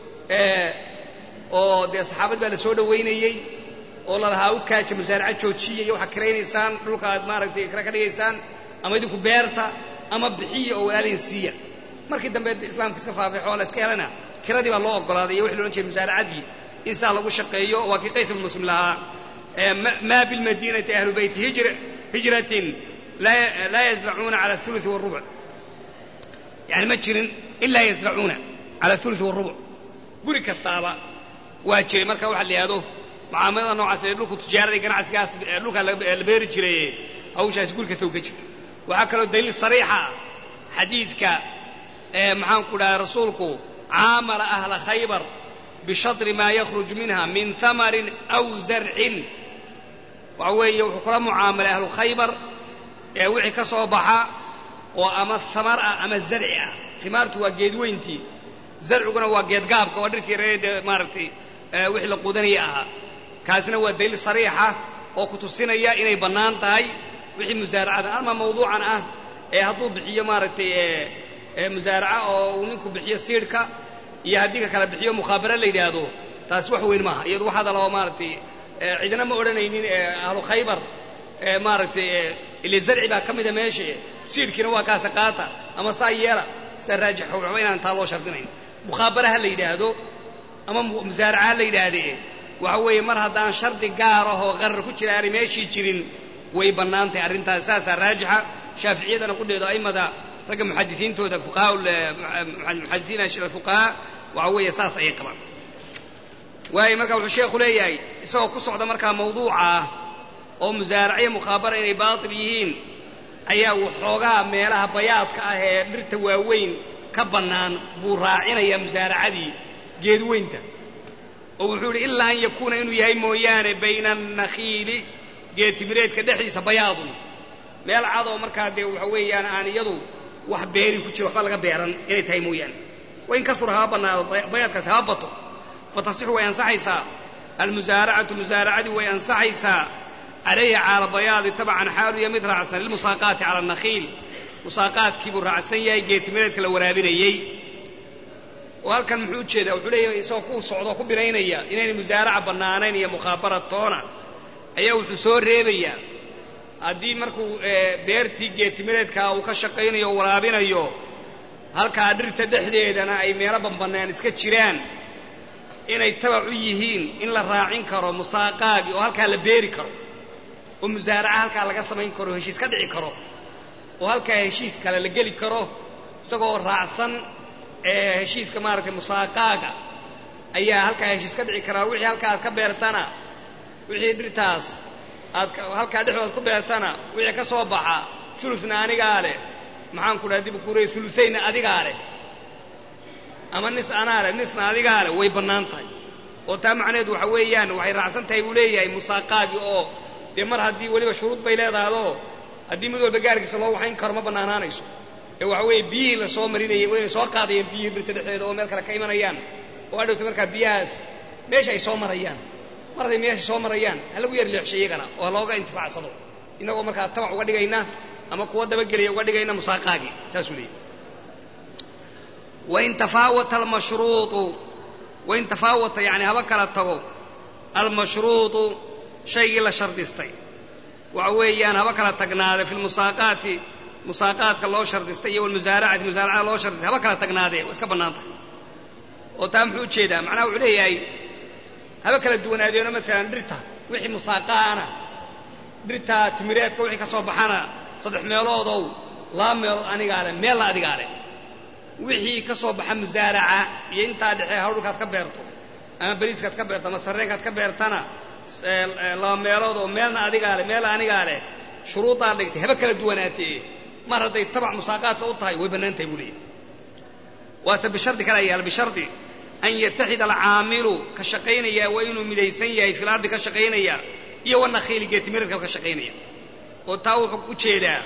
oo dee saxaabad baa la soo dhowaynayey oo lalahaa u kaaja musaaraca joojiya iyo waxaa kiraynaysaan dhulka aad maaragtay kira ka dhigaysaan ama idinku beerta ama bixiya oo walaalin siiya markii dambe islaamka iska faafay xoola iska helana kiradii baa loo ogolaaday iyo wixi loodhan jiray musaaracadii in saa lagu shaqeeyo waa kii qays ibnu muslim lahaa maa bilmadiinati ahlu beyti hijratin laa yazracuuna cala auluثi wاrubuc yani ma jirin ilaa yazracuuna cala auluثi wاrubuc guri kastaaba waa jiray marka waxa la yihahdo mucaamalada noocaas ee dhulku tijaarada ganacsigaas dhulkaa la beeri jiray hawshaas guri kasta u ka jirta waxaa kaloo daliil sariixa xadiidka maxaan ku dhahay rasuulku caamala ahla khaybar bishadri maa yakhruj minha min hamarin aw zarcin waxa weeye wuxuu kula mucaamalay ahlu khaybar ee wixii ka soo baxa oo ama hamar ah ama zarci ah himaartu waa geed weyntii zarciguna waa geed gaabka waa dhirkii ree dee maaragtay wixii la quudanaya ahaa kaasina waa daliil sariixa oo ku tusinaya inay bannaan tahay wixii musaaracada ama mawduucan ah ee hadduu bixiyo maaragtay musaaraca oo uu ninku bixiyo siidhka iyo haddii ka kala bixiyo mukhaabara la yidhaahdo taasi wax weyn maaha iyadu waxaa daloo maaragtay cidina ma odhanaynin ahlu khaybar maaragtay ile zarci baa ka mida meesha siidhkiina waa kaasa qaata ama saa yeela sidaa raajix waxba inaan taa loo shardinayn mukhaabara ha la yidhaahdo ama musaaraca ha la yidhaahdee waxa weeye mar haddaan shardi gaar ahoo qarar ku jira aanay meeshii jirin way bannaan tahay arrintaas saasaa raajixa shaaficiyadana qudheedo a'immada ragga muxadisiintooda fuqahaa muxadisiina fuqahaa waxa weeye saas ayay qabaan waayo marka wuxuu sheekhu leeyahay isagoo ku socda markaa mawduuca ah oo musaaraciyo mukhaabara inay baatil yihiin ayaa waxoogaa meelaha bayaadka ah ee dhirta waaweyn ka bannaan buu raacinayaa musaaracadii geedweynta oo wuxuu idhi ilaa an yakuuna inuu yahay mooyaane bayna annakhiili geedtimireedka dhexdiisa bayaadun meel cad oo markaa dee waxa weeyaan aan iyadu wax beeri ku jiro waxba laga beeran inay tahay mooyaane wain kasura haba bannaado bayaadkaasi haba bato fatasixu way ansaxaysaa almusaaracatu musaaracadii way ansaxaysaa calayhi cala bayaadi tabcan xaalu iyo mid raacsan lilmusaaqaati cala annakhiil musaaqaadkii buu raacsan yahay geedtimireedka la waraabinayey oo halkan muxuu ujeedaa wuxuu leeyahay isagoo ku socdoo ku binaynaya inaynay musaaraca bannaanayn iyo mukhaabara toona ayaa wuxuu soo reebayaa haddii markuu beertii geedtimireedkaa uu ka shaqaynayo o waraabinayo halkaa dhirta dhexdeedana ay meelo banbannaan iska jiraan inay tabac u yihiin in la raacin karo musaaqaagii oo halkaa la beeri karo oo musaaraca halkaa laga samayn karo heshiis ka dhici karo oo halkaa heshiis kale la geli karo isagoo raacsan heshiiska maaragtay musaaqaaga ayaa halkaa heshiis ka dhici karaa wixii halkaa aad ka beertana wixii dhirtaas aad halkaa dhexdood ku beertana wixii ka soo baxa uluna anigaa leh maxaan ku dhaha dib kuurey ulusaynna adigaa leh ama nis anaa leh nisna adigaa leh way bannaan tahay oo taa macnaheedu waxa weeyaan waxay raacsan tahay buu leeyahay musaaqaagii oo dee mar haddii weliba shuruud bay leedahadoo haddii mid walba gaarkiisa loo waxayn karo ma bannaanaanayso ee waxa weeye biyihii la soo marinayay waa inay soo qaadayeen biyihii dhirta dhexdeeda oo meel kale ka imanayaan oo adhowta markaa biyahaas meesha ay soo marayaan mar hadday meesha soo marayaan ha lagu yar leexshay iyagana oo ha looga intifaacsado innagoo markaa tabac uga dhigayna ama kuwa dabagelaya uga dhigayna musaaqaagii saasuu leeyahy wain tafaawata almashruuطu wain tafaawata yani haba kala tago almashruuطu shaygii la shardistay waxa weeyaan haba kala tagnaade fi lmusaaqaati musaaqaadka loo shardistay iyo walmusaaracati musaaracada loo shardistay haba kala tagnaadee waa iska bannaan tahay oo taa muxuu ujeedaa macnaha wuxuu leeyahay haba kala duwanaadeeno maalan dhirta wixii musaaqaana dhirta timireedka wixii ka soo baxana saddex meeloodow laba meelood anigaa leh meelna adigaa leh wixii ka soo baxa musaaraca iyo intaa dhexee hawdhulkaad ka beerto ama bariiskaad ka beerto ama sarreenkaad ka beertana laba meelood oo meelna adigaa leh meelna anigaa leh shuruudaa dhigtay haba kala duwanaatee mar hadday tabac musaaqaadka u tahay way bannaan tahay buu leeyahy waase bishardi kale ayaal bishardi an yataxida alcaamilu ka shaqaynaya waa inuu midaysan yahay fil ardi ka shaqaynaya iyo wanakhiili geetimiradka ka shaqaynaya oo taa wuxuu u jeedaa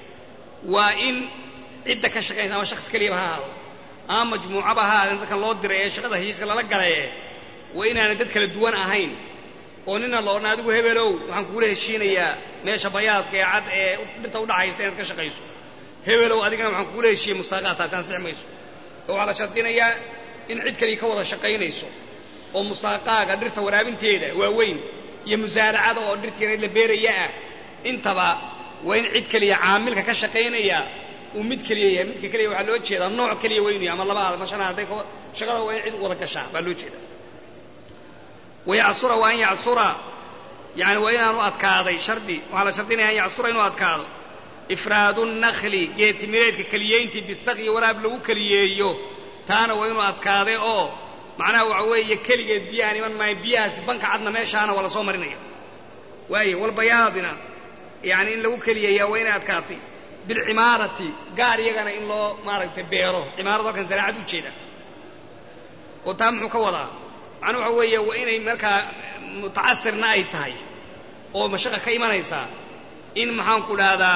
waa in cidda ka shaqaynaysa ama shakhs keliyaba ha ahaado ama majmuucaba ha ahaadeen dadkan loo diray ee shaqada heshiiska lala galaye waa inaanay dad kala duwan ahayn oo nina loodhan adigu hebelow waxaan kuula heshiinayaa meesha bayaadka ee cad ee dhirta udhaxaysa inaad ka shaqayso hebelow adigana waxaan kuula heshiiyey musaaqaad taasi ansixi mayso oo waxaa la shardinayaa in cid kaliya ka wada shaqaynayso oo musaaqaaga dhirta waraabinteeda waaweyn iyo musaaracada oo dhirtiina la beeraya ah intaba waa in cid keliya caamilka ka shaqaynaya uu mid keliya yahay midka keliya waxaa loo jeedaa nooc keliya weynu yahay ama laba ama shan hadday shaqada waa in cid wada gashaa baa loo jeedaa wayacsura waa an yacsura yani waa inaanu adkaaday shardi waxaa la shardinaya an yacsura inuu adkaado ifraadu nakli geetimireedka keliyeyntii bisaqyi waraab lagu keliyeeyo taana waa inuu adkaaday oo macnaha waxa weeye keligeed biyahan iman maayo biyahaasi banka cadna meeshaana waa la soo marinaya waaye walbayaadina yani in lagu keliyeeyaa waa inay adkaatay bilcimaarati gaar iyagana in loo maaragtay beero cimaarad halkan zaraacad u jeeda oo taa muxuu ka wadaa macnuu waxa weeye waa inay markaa mutacasirna ay tahay oo mashaqa ka imanaysaa in maxaanku dhahdaa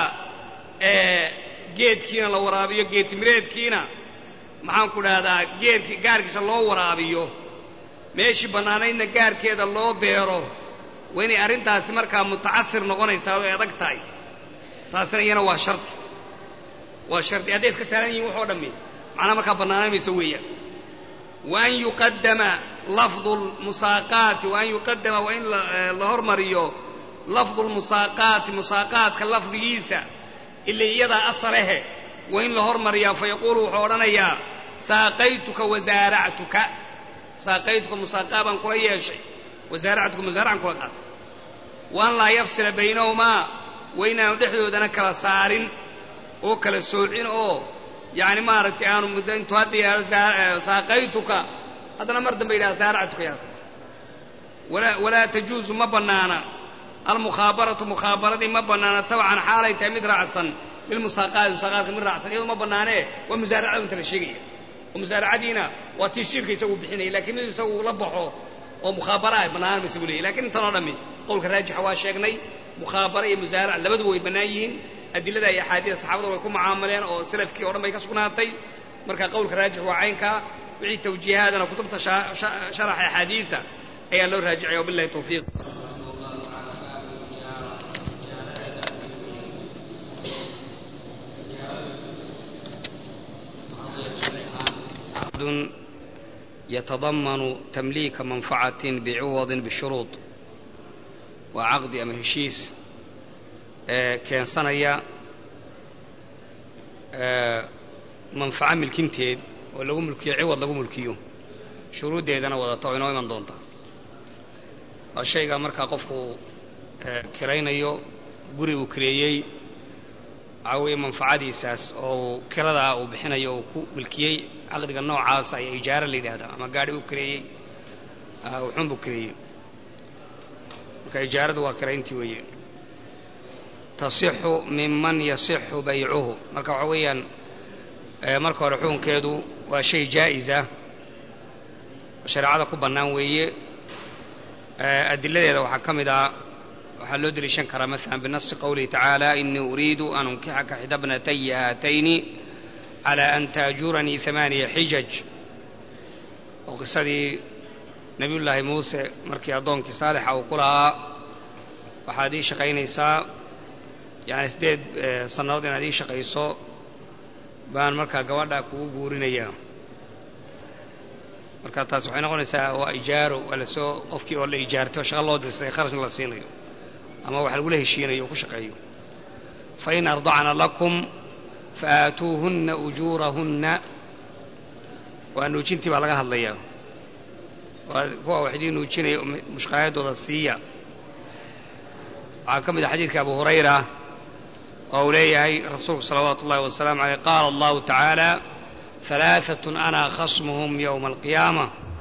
geedkiina la waraabiyo geedtimireedkiina maxaanku dhahdaa geedki gaarkiisa loo waraabiyo meeshii bannaanaydna gaarkeeda loo beero waa inay arrintaasi markaa mutacasir noqonaysaa way adag tahay taasina iyana waa shardi waa shardi hadday iska saaran yihin waxoo dhammi macnaa markaa bannaanaynmaysa weeyaan wa an yuqadama lafdu lmusaaqaati wa an yuqadama waa in la hormariyo lafdu lmusaaqaati musaaqaadka lafdigiisa ila iyadaa asalehe waa in la hormariyaa fa yaquulu wuxuu odhanayaa saaqaytuka wasaaractuka saaqaytuka musaaqaa baan kula yeeshay wasaaractuka musaaracan kula qaatay wa an laa yafsila baynahumaa waa inaanu dhexdoodana kala saarin oo kala soocin oo yacni maaragtay aanu muddo intuu hadda yidhahdo saaqaytuka haddana mar dambe yidhahda saaractuka yaakaas walaa walaa tajuusu ma bannaana almukhaabaratu mukhaabaradii ma bannaana tabcan xaalay tahay mid raacsan bilmusaaqaati musaaqaadka mid raacsan iyadoo ma bannaanee waa musaaracada inta la sheegaya oo musaaracadiina waa tii shirka isagu bixinaya lakiin mid isagu la baxo oo mukhaabara ah bannaan ma isagu leeyay lakiin intan oo dhammi qowlka raajixa waa sheegnay mukhaabara iyo musaarac labaduba way bannaan yihiin adilada iyo axaadiida saxaabada way ku mucaamaleen oo salafkii o dhan bay ka sugnaatay marka qowlka raajix waa caynkaa wixii tawjiihaadana kutubta sharaxa axaadiidta ayaa loo raajicaya wabillahi tawfiiq يتضمن تمليك منفعة بعوض بشروط وعقد أما هشيس keensanaya manfaco milkinteed oo lagu mulkiyo ciwad lagu mulkiyo shuruuddeedana wadata oo inoo iman doonta waa shayga markaa qofku kiraynayo guri uu kireeyey waxaa weeye manfacadiisaas oo kiradaa uu bixinayo uu ku milkiyey caqdiga noocaas ayaa ijaaro la yidhaahdaa ama gaadhi uu kireeyey wuxuun buu kireeyey marka ijaaradu waa kirayntii weeye tasixu minman yasixu baycuhu marka waxa weeyaan marka hore xukunkeedu waa shay jaa'isa shareecada ku bannaan weeye adiladeeda waxaa ka mid ah waxaa loo deliishan karaa maala binasi qowlihi tacaala inii uriidu an unkixaka xida bnataya haatayni calى an taajuranii amaaniya xijaj oo qisadii nebiyullaahi muuse markii addoonkii saalixa uu ku lahaa waxaad ii shaqaynaysaa yani siddeed sannadood inaad ii shaqayso baan markaa gabadha kugu guurinayaa marka taas waxay noqonaysaa waa ijaaro waa lasoo qofkii oo la ijaartay oo shaqa loo dirsaday kharashna la siinayo ama wax lagula heshiinayo oo ku shaqeeyo fain ardacna lakum faatuuhunna ujuurahunna waa nuujintii baa laga hadlayaa waa kuwa wax idii nuujinaya mushqaayadooda siiya waxaa ka mid a xadiidka abu hurayra oo uu leeyahay rasuulku salawaatu ullahi wasalaamu aleyh qaala allahu tacaala halaaatun ana khasmuhum yowma alqiyaama